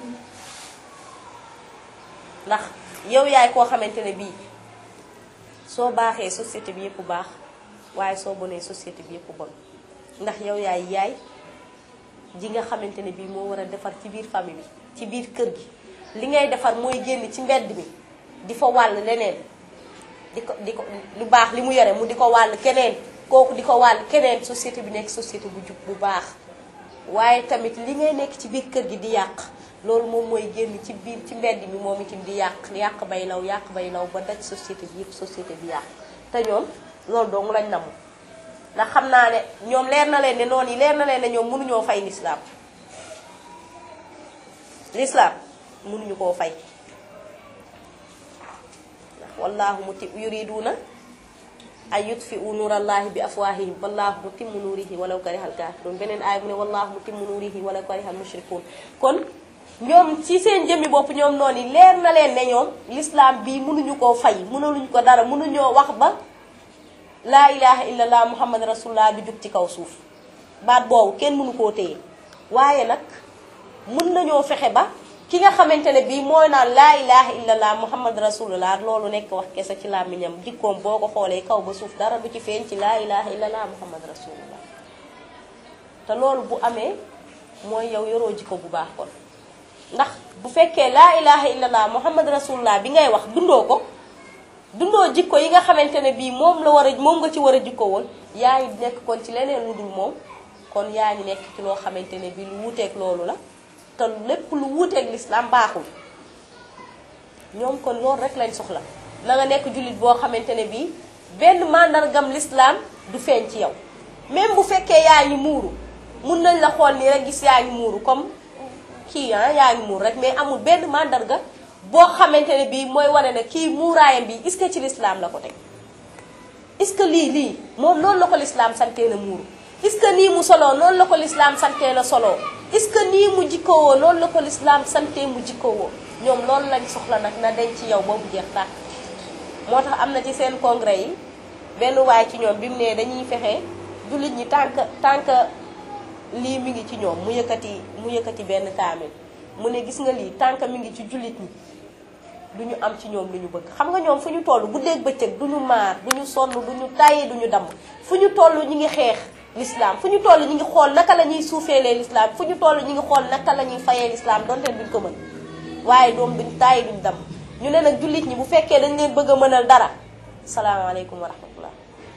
S1: ndax yow yaay koo xamante ne bii soo baaxee société bi yëpp baax waaye soo bonee société bi yëpp bon ndax yow yaay yaay ji nga xamante ne bii moo war a defar ci biir famille bi ci biir kër gi li ngay defar mooy génn ci mbedd mi di fa wàll leneen di ko di ko lu baax li mu yore mu di ko wàll keneen kooku di ko wàll keneen société bi nekk société bu jub bu baax waaye tamit li ngay nekk ci biir kër gi di yàq loolu moom mooy génn ci biir ci mbedd mi moom itam di yàq yàq bay law yàq bay law ba daj société bi yëpp société bi yàq te ñoom loolu dong lañ namu ndax xam naa ne ñoom leer na leen ne noonu yi leer na leen ne ñoom mënuñoo fay lislaam lislaam mënuñu koo fay ndax wallaahu muti yuriduuna ay yutfiu nuurallahi bi afwaahihim wallaahu mutimmu nuurihi walaw karihal kaafiruun beneen aay mu ne wallaahu mutimmu nuurihi walaw karihal mushrikuun kon ñoom ci seen jëmmi bopp ñoom noonu yi leer na leen ne ñoom lislaam bii mënuñu koo fay mënaluñu ko dara mënuñoo wax ba laa ilaha illallah muhammad rasulullah bi jug ci kaw suuf baat boobu kenn mënu koo téye waaye nag mën nañoo fexe ba ki nga xamante ne bii mooy naan laa ilaha illallah muhammad rasulullah loolu nekk wax kese ci làmmiñam jikkoom boo ko xoolee kaw ba suuf dara du ci feeñ ci laa ilaha illallah muhammad rasulullah te loolu bu amee mooy yow yoroo jikko bu baax kon ndax bu fekkee laa ilaha illallah muhammad rasulullah bi ngay wax dundoo ko dundoo jikko yi nga xamante ne bii moom la war a moom nga ci war a jikko woon yaa ngi nekk kon ci leneen lu dul moom kon yaa ngi nekk ci loo xamante ne bii lu wuuteeg loolu la te lépp lu wuuteeg lislaam baaxul ñoom kon loolu rek lañ soxla na nga nekk jullit boo xamante ne bii benn màndargam lislaam du feeñ ci yow même bu fekkee yaa ngi muuru mun nañ la xool nii rek gis yaa ngi muuru comme kii ah yaa ngi muuru rek mais amul benn màndarga boo xamante ne bii mooy wane ne kii muuraayam bi est-ce que ci lislaam la ko teg est-ce que lii lii moom noonu la ko lislaam santee na muuru est-ce que nii mu soloo noonu la ko lislaam santee na soloo est-ce que nii mu jikkowoo noonu la ko lislaam santee mu jikkowoo ñoom loolu lañ soxla nag na denc ci yow ba mu jeex tàkk moo tax am na ci seen congrès yi benn waay ci ñoom bi mu ne dañuy fexe jullit ñi tànk tànk lii mi ngi ci ñoom mu yëkkati mu yëkkati benn kaamil mu ne gis nga lii tànk mi ngi ci jullit ñi du ñu am ci ñoom lu ñu bëgg xam nga ñoom fu ñu toll guddeeg bëccëg du ñu maar du ñu sonn du ñu tàyyi du ñu damm fu ñu toll ñi ngi xeex l'islam fu ñu toll ñi ngi xool naka la ñuy suufeelee l'islam fu ñu toll ñi ngi xool naka la ñuy fayee l'islam donte duñ ko mën waaye doom duñ tàyyi duñ damm ñu ne nag jullit ñi bu fekkee dañ leen bëgg a mënal dara salaamaaleykum wa rahmatullah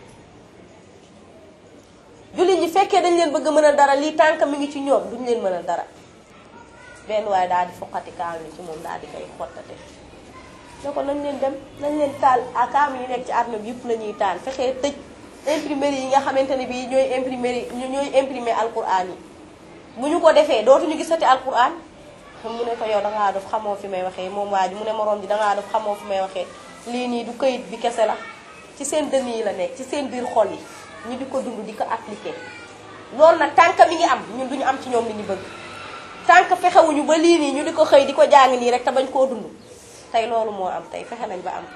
S1: jullit ñi fekkee dañ leen bëgg a mënal dara lii tànk mi ngi ci ñoom duñ leen mënal dara benn waaye daal di foqati kaam yi ci moom daal di koy xottate ne ko nañ leen dem nañ leen taal ak kaam yi nekk ci àdduna bi yëpp la ñuy taal fexee tëj imprimerie yi nga xamante ne bii ñooy imprimerie ñooy imprimer alquran yi bu ñu ko defee dootuñu gisati alquran mu ne ko yow dangaa def xamoo fi may waxee moom waa ji mu ne moroom ji dangaa def xamoo fi may waxee lii nii du këyit bi kese la ci seen dënn yi la nekk ci seen biir xol yi ñu di ko dund di ko appliqué loolu nag tànk mi ngi am ñun duñu am ci ñoom li ñu bëgg tànk fexewuñu ba lii nii ñu di ko xëy di ko jàng nii rek te bañ koo dund tey loolu moo am tey fexe nañ ba am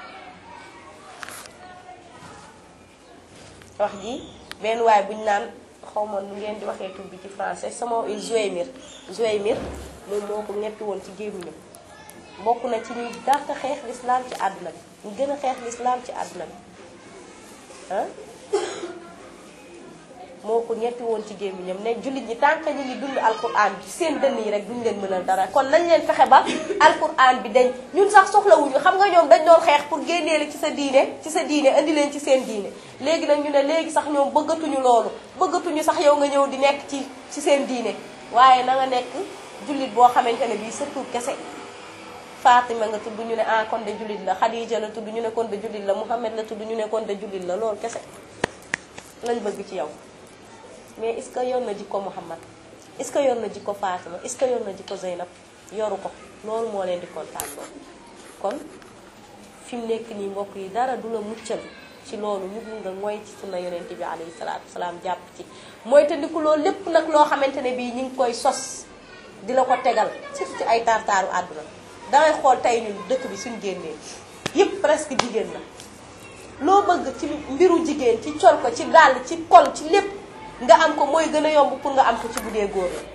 S1: wax ji benn waay buñ naan xaw ma nu ngeen di waxee tur bi ci français sama il Zouaymir Zouaymir moom moo ko ñetti woon ci gémmiñam bokk na ci ñi dàq xeex lislaam ci àdduna bi ñu gën a xeex lislaam ci àdduna bi ah moo ko ñetti woon ci gémmiñam ne jullit ñi tant que ñu ngi dund alquran bi ci seen dënn yi rek duñ leen mënal dara kon nañ leen fexe ba alquran bi dañ ñun sax soxlawuñu xam nga ñoom dañ doon xeex pour génnee la ci sa diine ci sa diine indi leen ci seen diine léegi nag ñu ne léegi sax ñoom bëggatuñu loolu bëggatuñu sax yow nga ñëw di nekk ci ci seen diine waaye na nga nekk jullit boo xamante ne bii surtout kese Fatima nga tudd ñu ne ah kon de jullit la Khadija la tudd ñu ne kon de jullit la Muhammad la tudd ñu ne kon de jullit la loolu kese lañ bëgg ci yow mais est-ce que yor na jikko Muhammad est-ce que yor na jikko Fatima est-ce que yor na jikko Zeynab yoru ko loolu moo leen di kontaan loolu kon fi mu nekk nii mbokk yi dara du la muccal ci loolu lu dul nga mooy ci sunna yonente bi alayhi salaatu wasalaam jàpp ci mooy te ndiku loolu lépp nag loo xamante ne bii ñu ngi koy sos di la ko tegal surtout ci ay tartaaru àdduna dangay xool tey ñun dëkk bi suñ génnee yëpp presque jigéen la loo bëgg ci mbiru jigéen ci col ko ci dàll ci kol ci lépp nga am ko mooy gën a yomb pour nga am ko ci bu dee góor la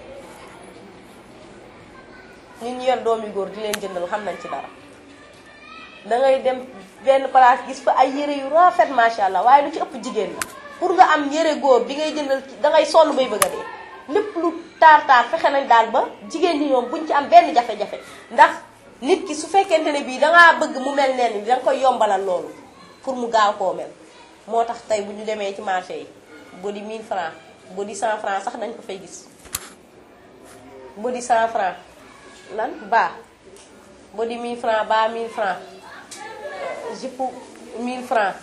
S1: ñun ñu yor doomi góor di leen jëndal xam nañ ci dara dangay dem benn place gis fa ay yére yu rafet macha allah waaye lu ci ëpp jigéen la pour nga am yére góor bi ngay jëndal dangay sonn bay bëgg a dee lépp lu taar taar fexe nañ daal ba jigéen ñi ñoom buñ ci am benn jafe-jafe ndax nit ki su fekkente ne bii dangaa bëgg mu mel neen ni danga koy yombalal loolu pour mu gaaw koo mel moo tax tey bu ñu demee ci marché yi bodi 1000 francs bodi 100 francs sax dañ ko fay gis bodi 100 francs lan baa bodi 1000 francs baa 1000 francs jupe 1000 francs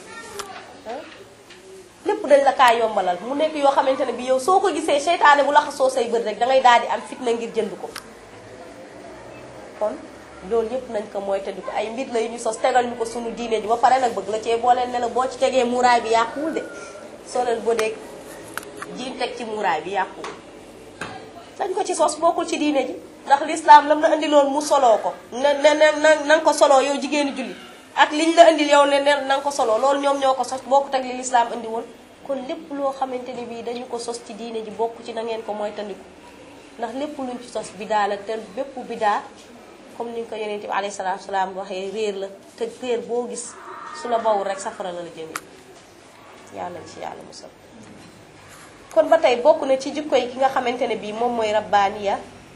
S1: lépp dañ la kaa yombalal mu nekk yoo xamante ne bi yow soo ko gisee seytaane bu laxasoo say bët rek dangay daal di am fitna ngir jënd ko kon loolu yëpp nañ ko mooy te di ko ay mbir la yu ñu sos tegal ñu ko sunu diine ji ba pare nag bëgg la cee booleen ne la boo ci tegee muuraay bi yàquwul de soo leen boo dee jiin teg ci muuraay bi yàquwul dañ ko ci sos bokkul ci diine ji ndax lislaam lam la indi loolu mu soloo ko ne ne ne na nga ko soloo yow jigéenu julli ak liñ la indil yow ne ne na nga ko soloo loolu ñoom ñoo ko sos bokkut ak li lislaam indi woon kon lépp loo xamante ni bii dañu ko sos ci diine ji bokk ci na ngeen ko mooy tandiku ndax lépp luñ ci sos bidaa la te bépp bidaa comme ni nga ko yonent bi alayhi salaatu salaam waxee réer la te réer boo gis su la bawul rek safara la la jëmee yàlla ci yàlla musal kon ba tey bokk na ci jikko yi ki nga xamante ne bii moom mooy rabbaaniya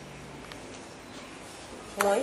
S1: mooy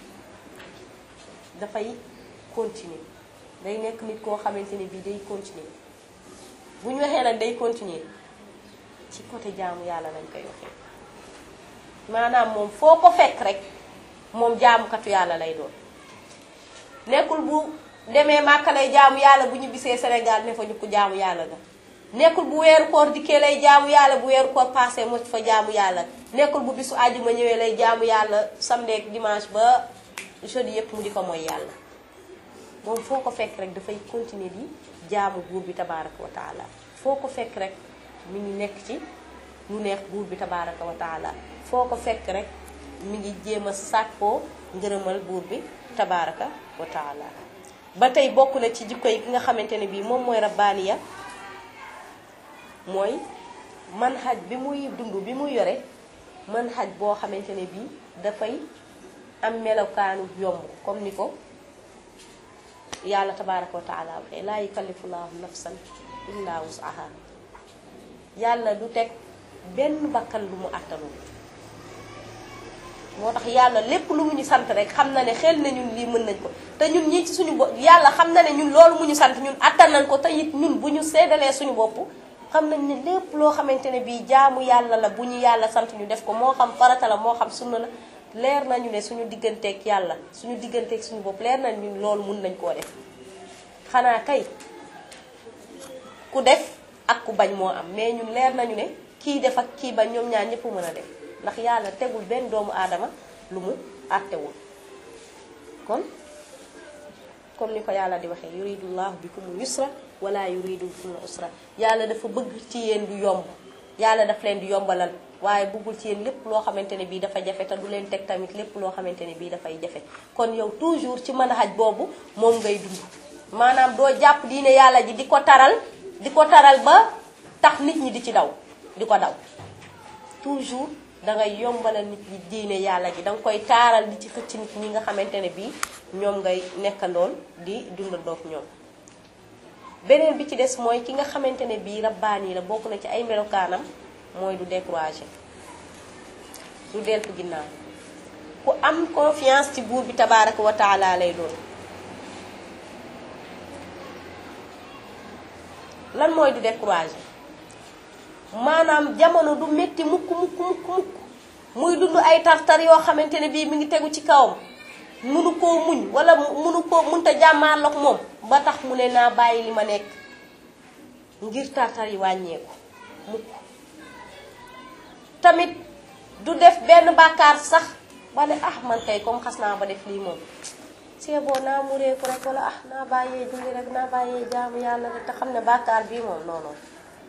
S1: dafay continuer day nekk nit koo xamante ne bii day continuer bu ñu waxee nag day continuer ci côté jaamu yàlla lañ koy waxee maanaam moom foo ko fekk rek moom jaamukatu yàlla lay doon nekkul bu demee Màkka lay jaamu yàlla bu ñu bisee Sénégal ne fa ñu ko jaamu yàlla ga nekkul bu weeru koor dikkee lay jaamu yàlla bu weeru koor passé mo fa jaamu yàlla nekkul bu bisu àjjuma ñëwee lay jaamu yàlla samedi ak dimanche ba jeudi yépp mu di ko mooy yàlla moom foo ko fekk rek dafay continuer di jaamu buur bi tabaraka wa taala foo ko fekk rek mi ngi nekk ci lu neex buur bi tabaraka wa taala foo ko fekk rek mi ngi jéem a sàkkoo ngërëmal buur bi tabaraka wa taala ba tey bokk na ci jikko yi ki nga xamante ne bii moom mooy rabbaaniya mooy manhaj bi muy dund bi muy yore manhaj boo xamante ne bii dafay am melokaanu yomb comme ni ko yàlla tabaraka wa taala waxee laa yukallifu laahu nafsan illa wusaha yàlla du teg benn bakkan lu mu àttanul moo tax yàlla lépp lu mu ñu sant rek xam na ne xel na ñun lii mën nañ ko te ñun ñii ci suñu bopp yàlla xam na ne ñun loolu mu ñu sant ñun attan nañ ko te it ñun bu ñu séddalee suñu bopp xam nañ ne lépp loo xamante ne bii jaamu yàlla la bu ñu yàlla sant ñu def ko moo xam farata la moo xam sunna la leer nañu ne suñu digganteeg yàlla suñu digganteeg suñu bopp leer nañ ñun loolu mun nañ koo def xanaa kay ku def ak ku bañ moo am mais ñun leer nañu ne kii def ak kii bañ ñoom ñaar ñëpp mën a def ndax yàlla tegul benn doomu aadama lu mu àttewul kon comme ni ko yàlla di waxee yuridullahu bikumul yusra wala yuridu bikumul usra yàlla dafa bëgg ci yéen du yomb yàlla daf leen di yombalal waaye bëggul ci yéen lépp loo xamante ne bii dafa jafe te du leen teg tamit lépp loo xamante ne bii dafay jafe kon yow toujours ci mën a xaj boobu moom ngay dund maanaam doo jàpp diine yàlla ji di ko taral di ko taral ba tax nit ñi di ci daw di ko daw toujours dangay yombalal nit ñi diine yàlla ji danga koy taaral di ci xëcc nit ñi nga xamante ne bii ñoom ngay nekkandoon di dundandoog ñoom beneen bi ci des mooy ki nga xamante ne bii rabbaani la bokk na ci ay melokaanam mooy du découragé du deltu ginnaaw ku am confiance ci buur bi tabaaraka wa taala lay doon lan mooy du découragé maanaam jamono du métti mukk mukk mukk mukk muy dund ay tartar yoo xamante ne bii mi ngi tegu ci kawam munu koo muñ wala munu koo munta jàmmaarloog moom ba tax mu ne naa bàyyi li ma nekk ngir tartar yi wàññeeku mukk tamit du def benn bàkkaar sax ba ne ah man kay comme xas naa ba def lii moom c'est bon naa mureeku rek wala ah naa bàyyee julli rek naa bàyyee jaamu yàlla rek te xam ne bàkkaar bii moom non non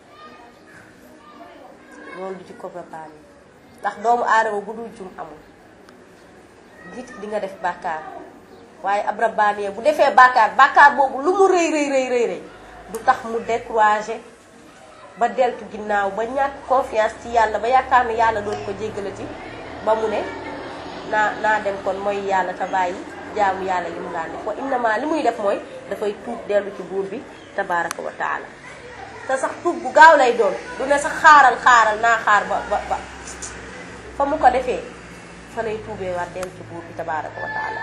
S1: loolu du ci ko préparé ndax doomu aadama bu dul jum amul nit di nga def bàkkaar waaye ab rabbaaniye bu defee bàkkaar bàkkaar boobu lu mu rëy rëy rëy rëy du tax mu découragé ba deltu ginnaaw ba ñàkk confiance ci yàlla ba yaakaar ne yàlla doon ko jéggalati ba mu ne naa naa dem kon mooy yàlla te bàyyi jaamu yàlla li mu daan def wa innama li muy def mooy dafay tuub dellu ci buur bi tabaraka wa taala te sax tuub bu gaaw lay doon du ne sax xaaral xaaral naa xaar ba ba ba fa mu ko defee fa lay tuubee waat dellu ci buur bi tabaraka wa taala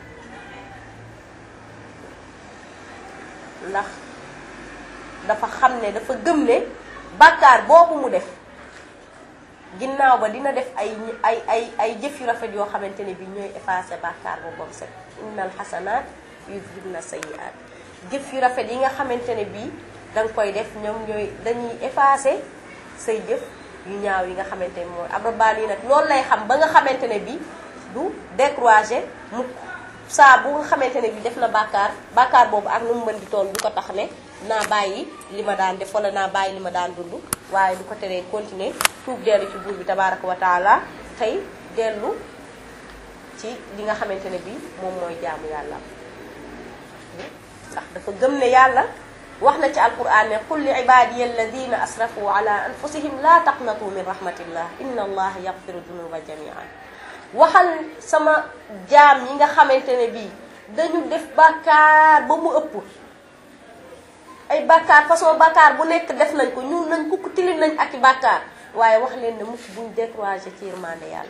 S1: ndax dafa xam ne dafa gëm ne bàkkaar boobu mu def ginnaaw ba dina def ay ay ay ay jëf yu rafet yoo xamante ne bi ñooy effacé bàkkaar boobu bam set innal xasanaat yuzhibna sayyi'aat jëf yu rafet yi nga xamante ne bii danga koy def ñoom ñooy dañuy effacé say jëf yu ñaaw yi nga xamante ne mooy abrabaan yi nag loolu lay xam ba nga xamante ne bii du découragé mukk saa bu nga xamante ne bii def na bàkkaar bàkkaar boobu ak nu mu mën di toll du ko tax ne naa bàyyi li ma daan def wala naa bàyyi li ma daan dund waaye du ko teree continuer tuub dellu ci buur bi tabaraka wa taala tey dellu ci li nga xamante ne bii moom mooy jaamu yàlla ndax dafa gëm ne yàlla wax na ci alquran ne qul li ibadiya alladina asrafu ala anfusihim la taqnatu min rahmatillah inna allaha yaghfiru dunuba jamian waxal sama jaam yi nga xamante ne bii dañu def bàkkaar ba mu ëpp ay bàkkaar façon bàkkaar bu nekk def nañ ko ñun nañ kukk tilim nañ ak i bàkkaar waaye wax leen ne mukk buñ découragé ci yërmande yàlla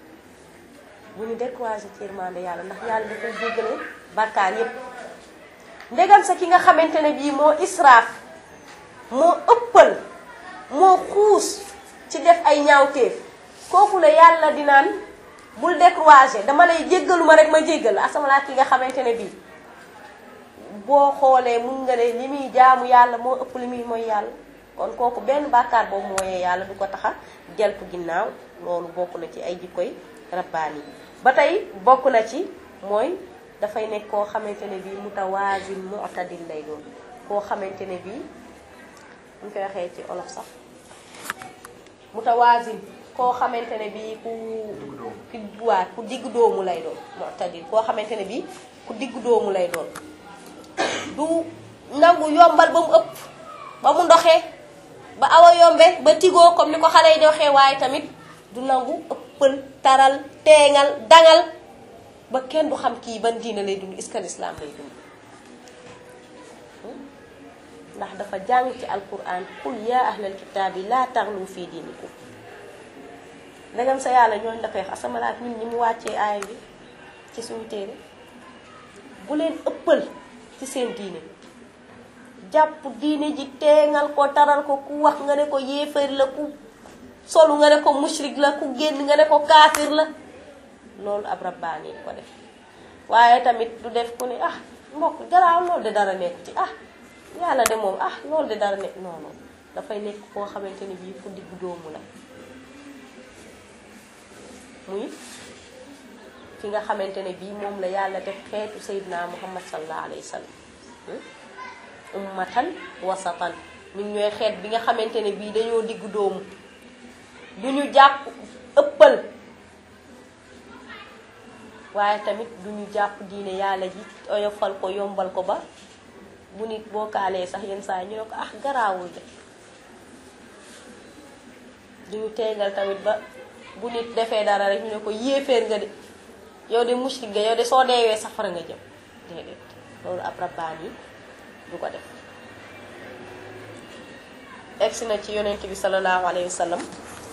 S1: bu ñu découragé ci yërmande yàlla ndax yàlla dafay jéggale bàkkaar yépp ndegam sa ki nga xamante ne bii moo israaf moo ëppal moo xuus ci def ay ñaawteef kooku la yàlla di naan bul découragé dama lay jéggalu ma rek ma jéggal asamala ki nga xamante ne bii boo xoolee mun nga ne li muy jaamu yàlla moo ëpp li muy mooy yàlla kon kooku benn bàkkaar boobu mooyee yàlla du ko taxa jeltu ginnaaw loolu bokk na ci ay jikkoy rabbaani yi ba tey bokk na ci mooy dafay nekk koo xamante ne bii mutawaasin mu'tadil lay doon koo xamante ne bii ñu koy waxee ci olof sax mutawaasin koo xamante ne bii ku ku waa ku diggu doomu lay doon mu'tadil koo xamante ne bii ku diggu doomu lay doon du nangu yombal ba mu ëpp ba mu ndoxee ba awa yombe ba tigoo comme ni ko xale yi di waxee waaye tamit du nangu ëppal taral teengal dangal ba kenn du xam kii ban diina lay dund est-ce que l'islam lay dund ndax dafa jàng ci alquran qul yaa ahlal kitaabi laa taxlu fii diinikum ndegam sa yàlla ñooñu la koy wax asamalaat ñun ñi mu wàccee aaya bi ci suñu téere bu leen ëppal ci seen diine jàpp diine ji teengal ko taral ko ku wax nga ne ko yéefar la ku solu nga ne ko mushrik la ku génn nga ne ko kaafir la loolu ab rabbaani ko def waaye tamit du def ku ne ah mbokk garaaw loolu de dara nekk ci ah yàlla de moom ah loolu de dara nekk non non dafay nekk koo xamante ni bii fu diggu doomu la muy ki nga xamante ne bii moom la yàlla def xeetu sayyidina muhammad sallallahu alayhi wa sallam ummatan wasatan ñun ñooy xeet bi nga xamante ne bii dañoo diggu doomu du ñu jàpp ëppal waaye tamit du ñu jàpp diine yàlla ji oyofal ko yombal ko ba bu nit boo kaalee sax yenn saa ñu ne ko ah garaawul de du ñu teegal tamit ba bu nit defee dara rek ñu ne ko yéeféer nga de yow de mushrik nga yow de soo deewee safara nga jëm déedéet loolu ab rabbaan yi du ko def egsi na ci yonent bi sallallahu alayhi wa sallam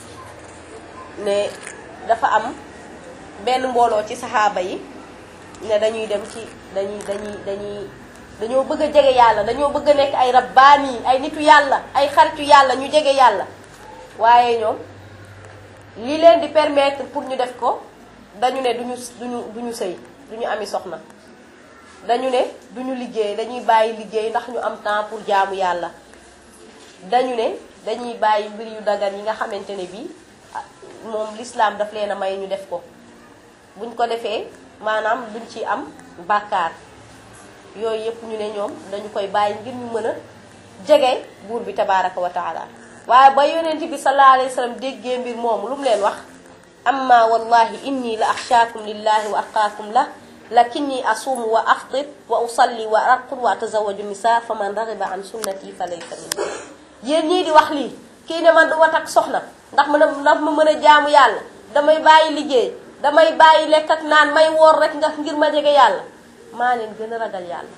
S1: ne dafa am benn mbooloo ci saxaaba yi ne dañuy dem ci dañuy dañuy dañuy dañoo bëgg a jege yàlla dañoo bëgg a nekk ay rabbaani ay nitu yàlla ay xaritu yàlla ñu jege yàlla waaye ñoom li leen di permettre pour ñu def ko dañu ne duñu duñu duñu sëy duñu ami soxna dañu ne duñu liggéey dañuy bàyyi liggéey ndax ñu am temps pour jaamu yàlla dañu ne dañuy bàyyi mbir yu dagan yi nga xamante ne bii moom l'islam daf leen a may ñu def ko buñ ko defee maanaam duñ ci am bàkkaar yooyu yëpp ñu ne ñoom dañu koy bàyyi ngir ñu mën a jege buur bi tabaraka wa taala waaye ba yonent bi sallallahu alayhi wa sallam déggee mbir moomu lu mu leen wax amma wallahi inni la axshaakum lillahi wa atqaakum la lakinni asuumu wa aftir wa usalli wa arqud wa atazawaju nisa fa man raxiba an sunnati fa laysa minni yéen ñii di wax lii kii ne man du ma takk soxna ndax mën a ndax ma mën a jaamu yàlla damay bàyyi liggéey damay bàyyi lekk ak naan may woor rek nga ngir ma jege yàlla maa leen gën a ragal yàlla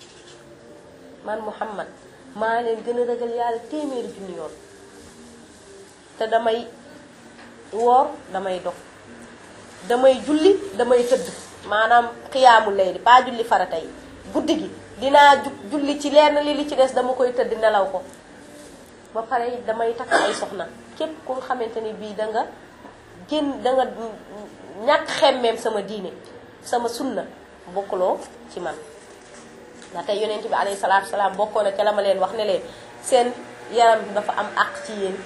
S1: man Muhammad maa leen gën a ragal yàlla téeméeri junni yoon te damay woor damay dog damay julli damay tëdd maanaam xiyaamu layli pas julli farata yi guddi gi dinaa ju julli ci lenn li li ci des dama koy tëdd nelaw ko ba pare damay takk ay soxna képp ku nga xamante ni bii da nga génn da nga ñàkk xemmeem sama diine sama sunna bokkuloo ci man ndax tey yonent bi alayhi salaatu salaam bokkoo na ca la ma leen wax ne leen seen yaram bi dafa am àq ci yéen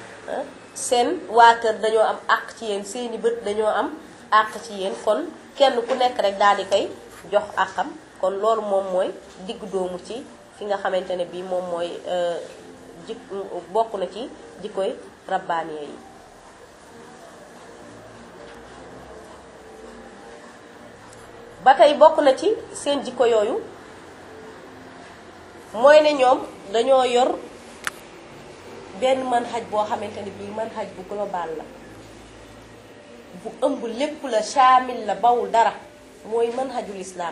S1: seen waa kër dañoo am àq ci yéen seeni bët dañoo am àq ci yéen kon kenn ku nekk rek daal di koy jox àqam kon loolu moom mooy diggu doomu ci fi nga xamante ne bii moom mooy jik bokk na ci jikkoy rabbaaniye yi ba tey bokk na ci seen jikko yooyu mooy ne ñoom dañoo yor benn manhaj boo xamante ne bii manhaj bu global la bu ëmb lépp la shaamil la bawul dara mooy manhajul islaam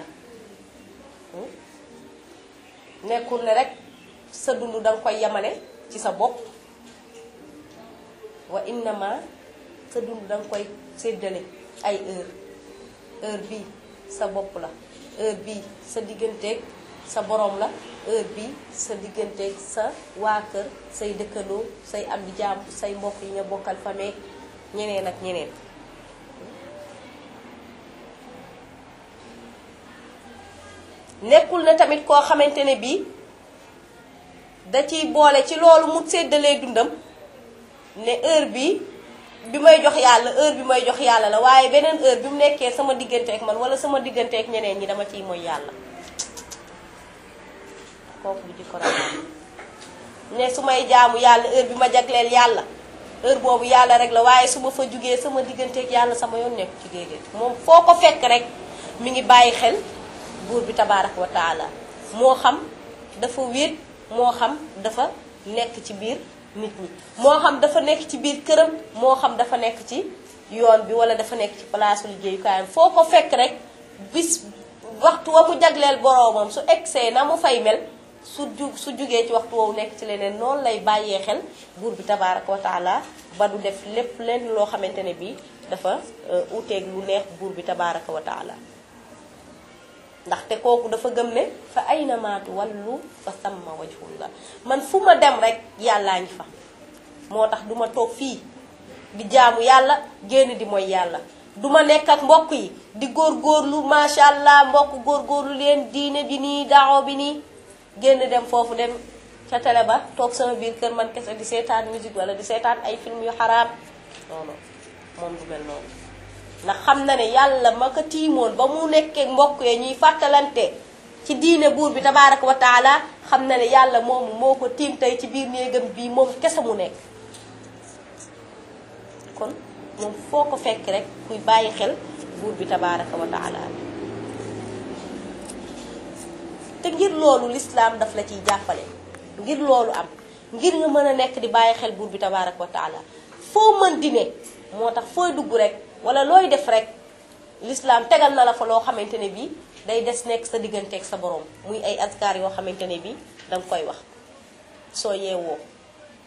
S1: nekkul ne rek sa dund danga koy yemale ci sa bopp wa innama sa dund danga koy séddale ay heure heure bii sa bopp la heure bii sa digganteeg sa borom la heure bii sa digganteeg sa waa kër say dëkkandoo say am di jaam say mbokk yi nga bokkal famille ñeneen ak ñeneen nekkul ne tamit koo xamante ne bii da ciy boole ci loolu mu séddalee dundam ne heure bi bi may jox yàlla heure bi may jox yàlla la waaye beneen heure bi mu nekkee sama diggante ak man wala sama diggante ak ñeneen ñi dama ciy mooy yàlla kooku du ci ko ne su may jaamu yàlla heure bi ma jagleel yàlla heure boobu yàlla rek la waaye su ma fa jugee sama diggante ak yàlla sama yoon nekk ci déedéet moom foo ko fekk rek mi ngi bàyyi xel buur bi tabaaraka wa taala moo xam dafa wéet moo xam dafa nekk ci biir nit ñi moo xam dafa nekk ci biir këram moo xam dafa nekk ci yoon bi wala dafa nekk ci palaasu liggéeyukaayam foo ko fekk rek bis waxtu wa mu jagleel boroomam su egsee na mu fay mel su ju su jugee ci waxtu woowu nekk ci leneen noonu lay bàyyee xel buur bi tabaaraka wa taala ba du def lépp lenn loo xamante ne bii dafa uteeg lu neex buur bi tabaaraka wa taala ndaxte kooku dafa gëm ne fa ayna ma tuwallu fa samma wajhullah man fu ma dem rek yàllaa ngi fa moo tax duma toog fii di jaamu yàlla génn di mooy yàlla duma nekk ak mbokk yi di góorgóorlu macha allah mbokk góorgóorlu leen diine bi nii daawo bi nii génn dem foofu dem ca télé ba toog sama biir kër man kese di seetaan musique wala di seetaan ay film yu xaraam non non moom du mel noonu ndax xam na ne yàlla ma ko tiimoon ba mu nekkee mbokk yee ñuy fàttalante ci diine buur bi tabaaraka wa taala xam na ne yàlla moomu moo ko tiim tey ci biir néegam bii moom kese mu nekk kon moom foo ko fekk rek kuy bàyyi xel buur bi tabaaraka wa taala te ngir loolu lislaam daf la ciy jàppale ngir loolu am ngir nga mën a nekk di bàyyi xel buur bi tabaaraka wa taala foo mën di ne moo tax fooy dugg rek wala looy def rek lislaam tegal na la fa loo xamante ne bii day des nekk sa digganteeg sa borom muy ay askar yoo xamante ne bii danga koy wax soo yeewoo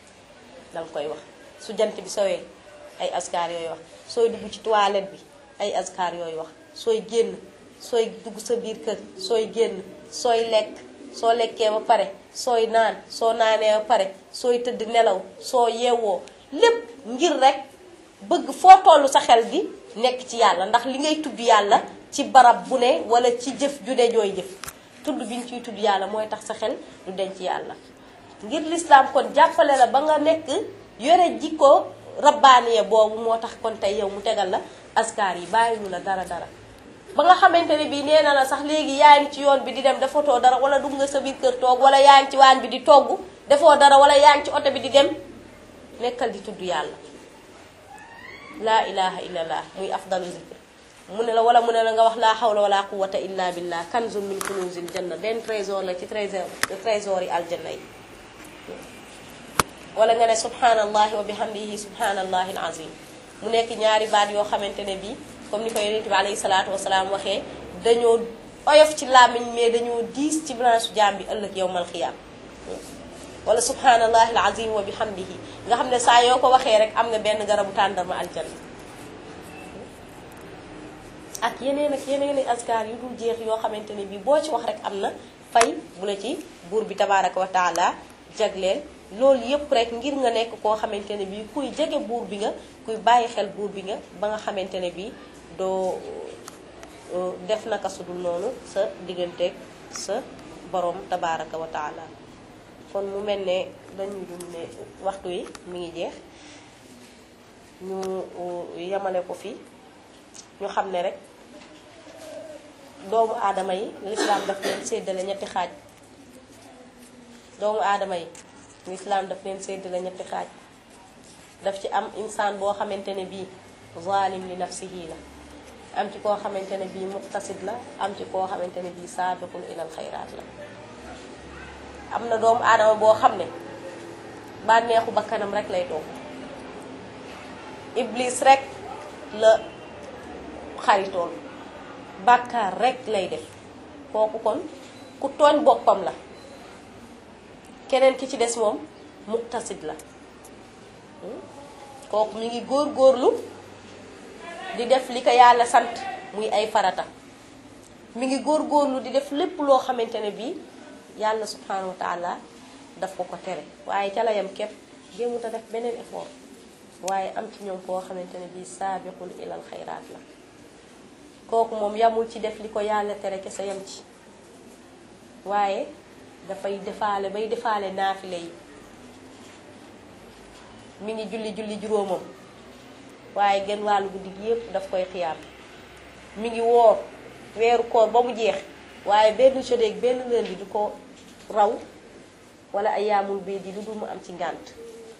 S1: danga koy wax su jant bi sowee ay askar yooyu wax sooy dugg ci toilette bi ay askar yooyu wax sooy génn sooy dugg sa biir kër sooy génn sooy lekk soo lekkee ba pare sooy naan soo naanee ba pare sooy tëdd nelaw soo yeewoo lépp ngir rek bëgg foo tollu sa xel gi nekk ci yàlla ndax li ngay tudd yàlla ci barab bu ne wala ci jëf ju ne jooy jëf tudd bi ñu ciy tudd yàlla mooy tax sa xel du denc yàlla ngir lislaam kon jàppale la ba nga nekk yore jikko rabbaaniye boobu moo tax kon tey yow mu tegal la askar yi bàyyiwu la dara dara ba nga xamante ne bii nee na la sax léegi yaa ngi ci yoon bi di dem defatoo dara wala dugg nga sa biir kër toog wala yaa ngi ci waañ bi di togg defoo dara wala yaa ngi ci oto bi di dem nekkal di tudd yàlla laa ilaha illallah muy afdalu zikr mu ne la wala mu ne la nga wax laa hawla wala quwwata illa billah kanzun min kunuzil janna benn trésor la ci trésor trésor yi aljanna yi wala nga ne subhanallahi wa bihamdihi subhanallahi alazim mu nekk ñaari baat yoo xamante ne bii comme ni ko yonent bi alayhi salaatu wasalaam waxee dañoo oyof ci làmmiñ mais dañoo diis ci branche jaam bi ëllëg yowmal xiyaam wala subhanallahi alazim wa bihamdihi nga xam ne saa yoo ko waxee rek am nga benn garabu tàndarma aljanna ak yeneen ak yeneen askar yu dul jeex yoo xamante ne bii boo ci wax rek am na fay bu la ci buur bi tabaraka wa taala jagleel loolu yëpp rek ngir nga nekk koo xamante ne bii kuy jege buur bi nga kuy bàyyi xel buur bi nga ba nga xamante ne bii doo def naka su dul noonu sa digganteeg sa borom tabaraka wa taala kon mu mel ne dañuy dul ne waxtu yi mi ngi jeex ñu yemale ko fi ñu xam ne rek doomu aadama yi lislaam daf leen séddale ñetti xaaj doomu aadama yi lislaam daf leen séddale ñetti xaaj daf ci am insaan boo xamante ne bii zalim li nafsihi la am ci koo xamante ne bii muqtasid la am ci koo xamante ne bii saabiqun ilal xayraat la am na doomu aadama boo xam ne bànneexu bakkanam rek lay toog iblis rek la xaritool bàkkaar rek lay def kooku kon ku tooñ boppam la keneen ki ci des moom muqtasid la kooku mi ngi góor góorlu di def li ko yàlla sant muy ay farata mi ngi góor góorlu di def lépp loo xamante ne bii yàlla subhanahu wa taala daf ko ko tere waaye ca la yam képp jéemut a def beneen effort waaye am ci ñoom koo xamante ne bii saabiqul ilal xayraat la kooku moom yamul ci def li ko yàlla tere kese yam ci waaye dafay defaale bay defaale naafile yi mi ngi julli julli juróomam waaye genn wàllu guddi gi yépp daf koy xiyaam mi ngi woor weeru koor ba mu jeex waaye benn jeudi benn lundi du ko raw wala ay yaamul bii di lu dul mu am ci ngànt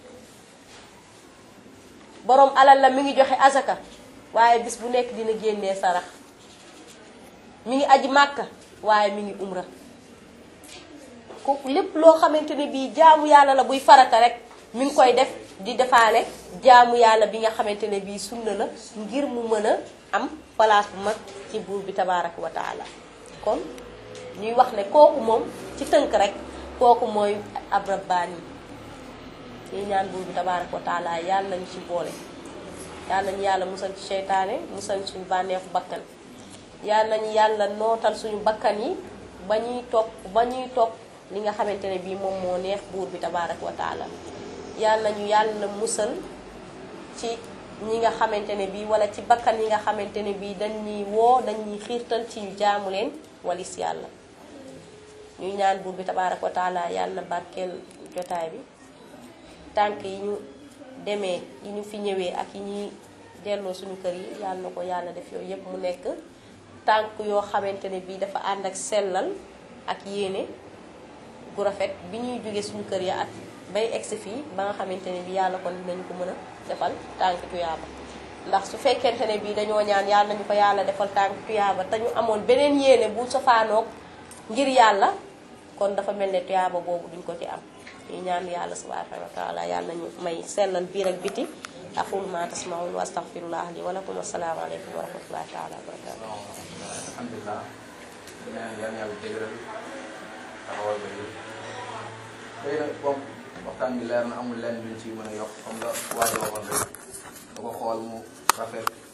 S1: boroom alal la mi ngi joxe azaka waaye bis bu nekk dina génnee sarax mi ngi aji màkka waaye mi ngi umra kooku lépp loo xamante ne bii jaamu yàlla la buy farata rek mi ngi koy def di defaale jaamu yàlla bi nga xamante ne bii sunna la ngir mu mën a am place bu mag ci buur bi tabaaraka wa taala kon ñuy wax ne kooku moom ci tënk rek kooku mooy ab rabbaani yi ñuy ñaan buur bi tabaaraka wa taala yàlla nañu ci boole yàlla nañu yàlla musal ci seytaane musal suñu bànneexu bakkan yàlla nañu yàlla nootal suñu bakkan yi ba ñuy topp ba ñuy topp li nga xamante ne bii moom moo neex buur bi tabaaraka wa taala yàlla nañu yàlla musal ci ñi nga xamante ne bii wala ci bakkan yi nga xamante ne bii dañuy woo dañuy xiirtal ci ñu jaamu leen walis yàlla ñuy ñaan buur bi tabaaraka wa taala yàlla na barkeel jotaay bi tànk yi ñu demee yi ñu fi ñëwee ak yi ñuy delloo suñu kër yi yàlla na ko yàlla def yooyu yépp mu nekk tànk yoo xamante ne bii dafa ànd ak sellal ak yéene gu rafet bi ñuy jóge suñu kër ya ak bay egsi fii ba nga xamante ne bii yàlla kon dinañu ko mën a defal tànk tuyaaba ndax su fekkente ne bii dañoo ñaan yàlla nañu ko yàlla defal tànk tuyaaba te ñu amoon beneen yéene bu sofaanoog ngir yàlla kon dafa mel ne tuyaaba boobu duñ ko ci am ñu ñaan yàlla subhanahu wa taala yàlla nañu may sellal biir ak biti aqulu ma tasmaun wa astaghfirullah li wa lakum assalaamu aleykum wa rahmatullahi taala wa barakatu
S2: alhamdulilah ñaan yàlla yàlla dëgëral taxawal ba yëpp xëy na bon waxtaan bi leer na amul lenn luñ ci mën a yokk comme la waajo waxoon rek da ko xool mu rafet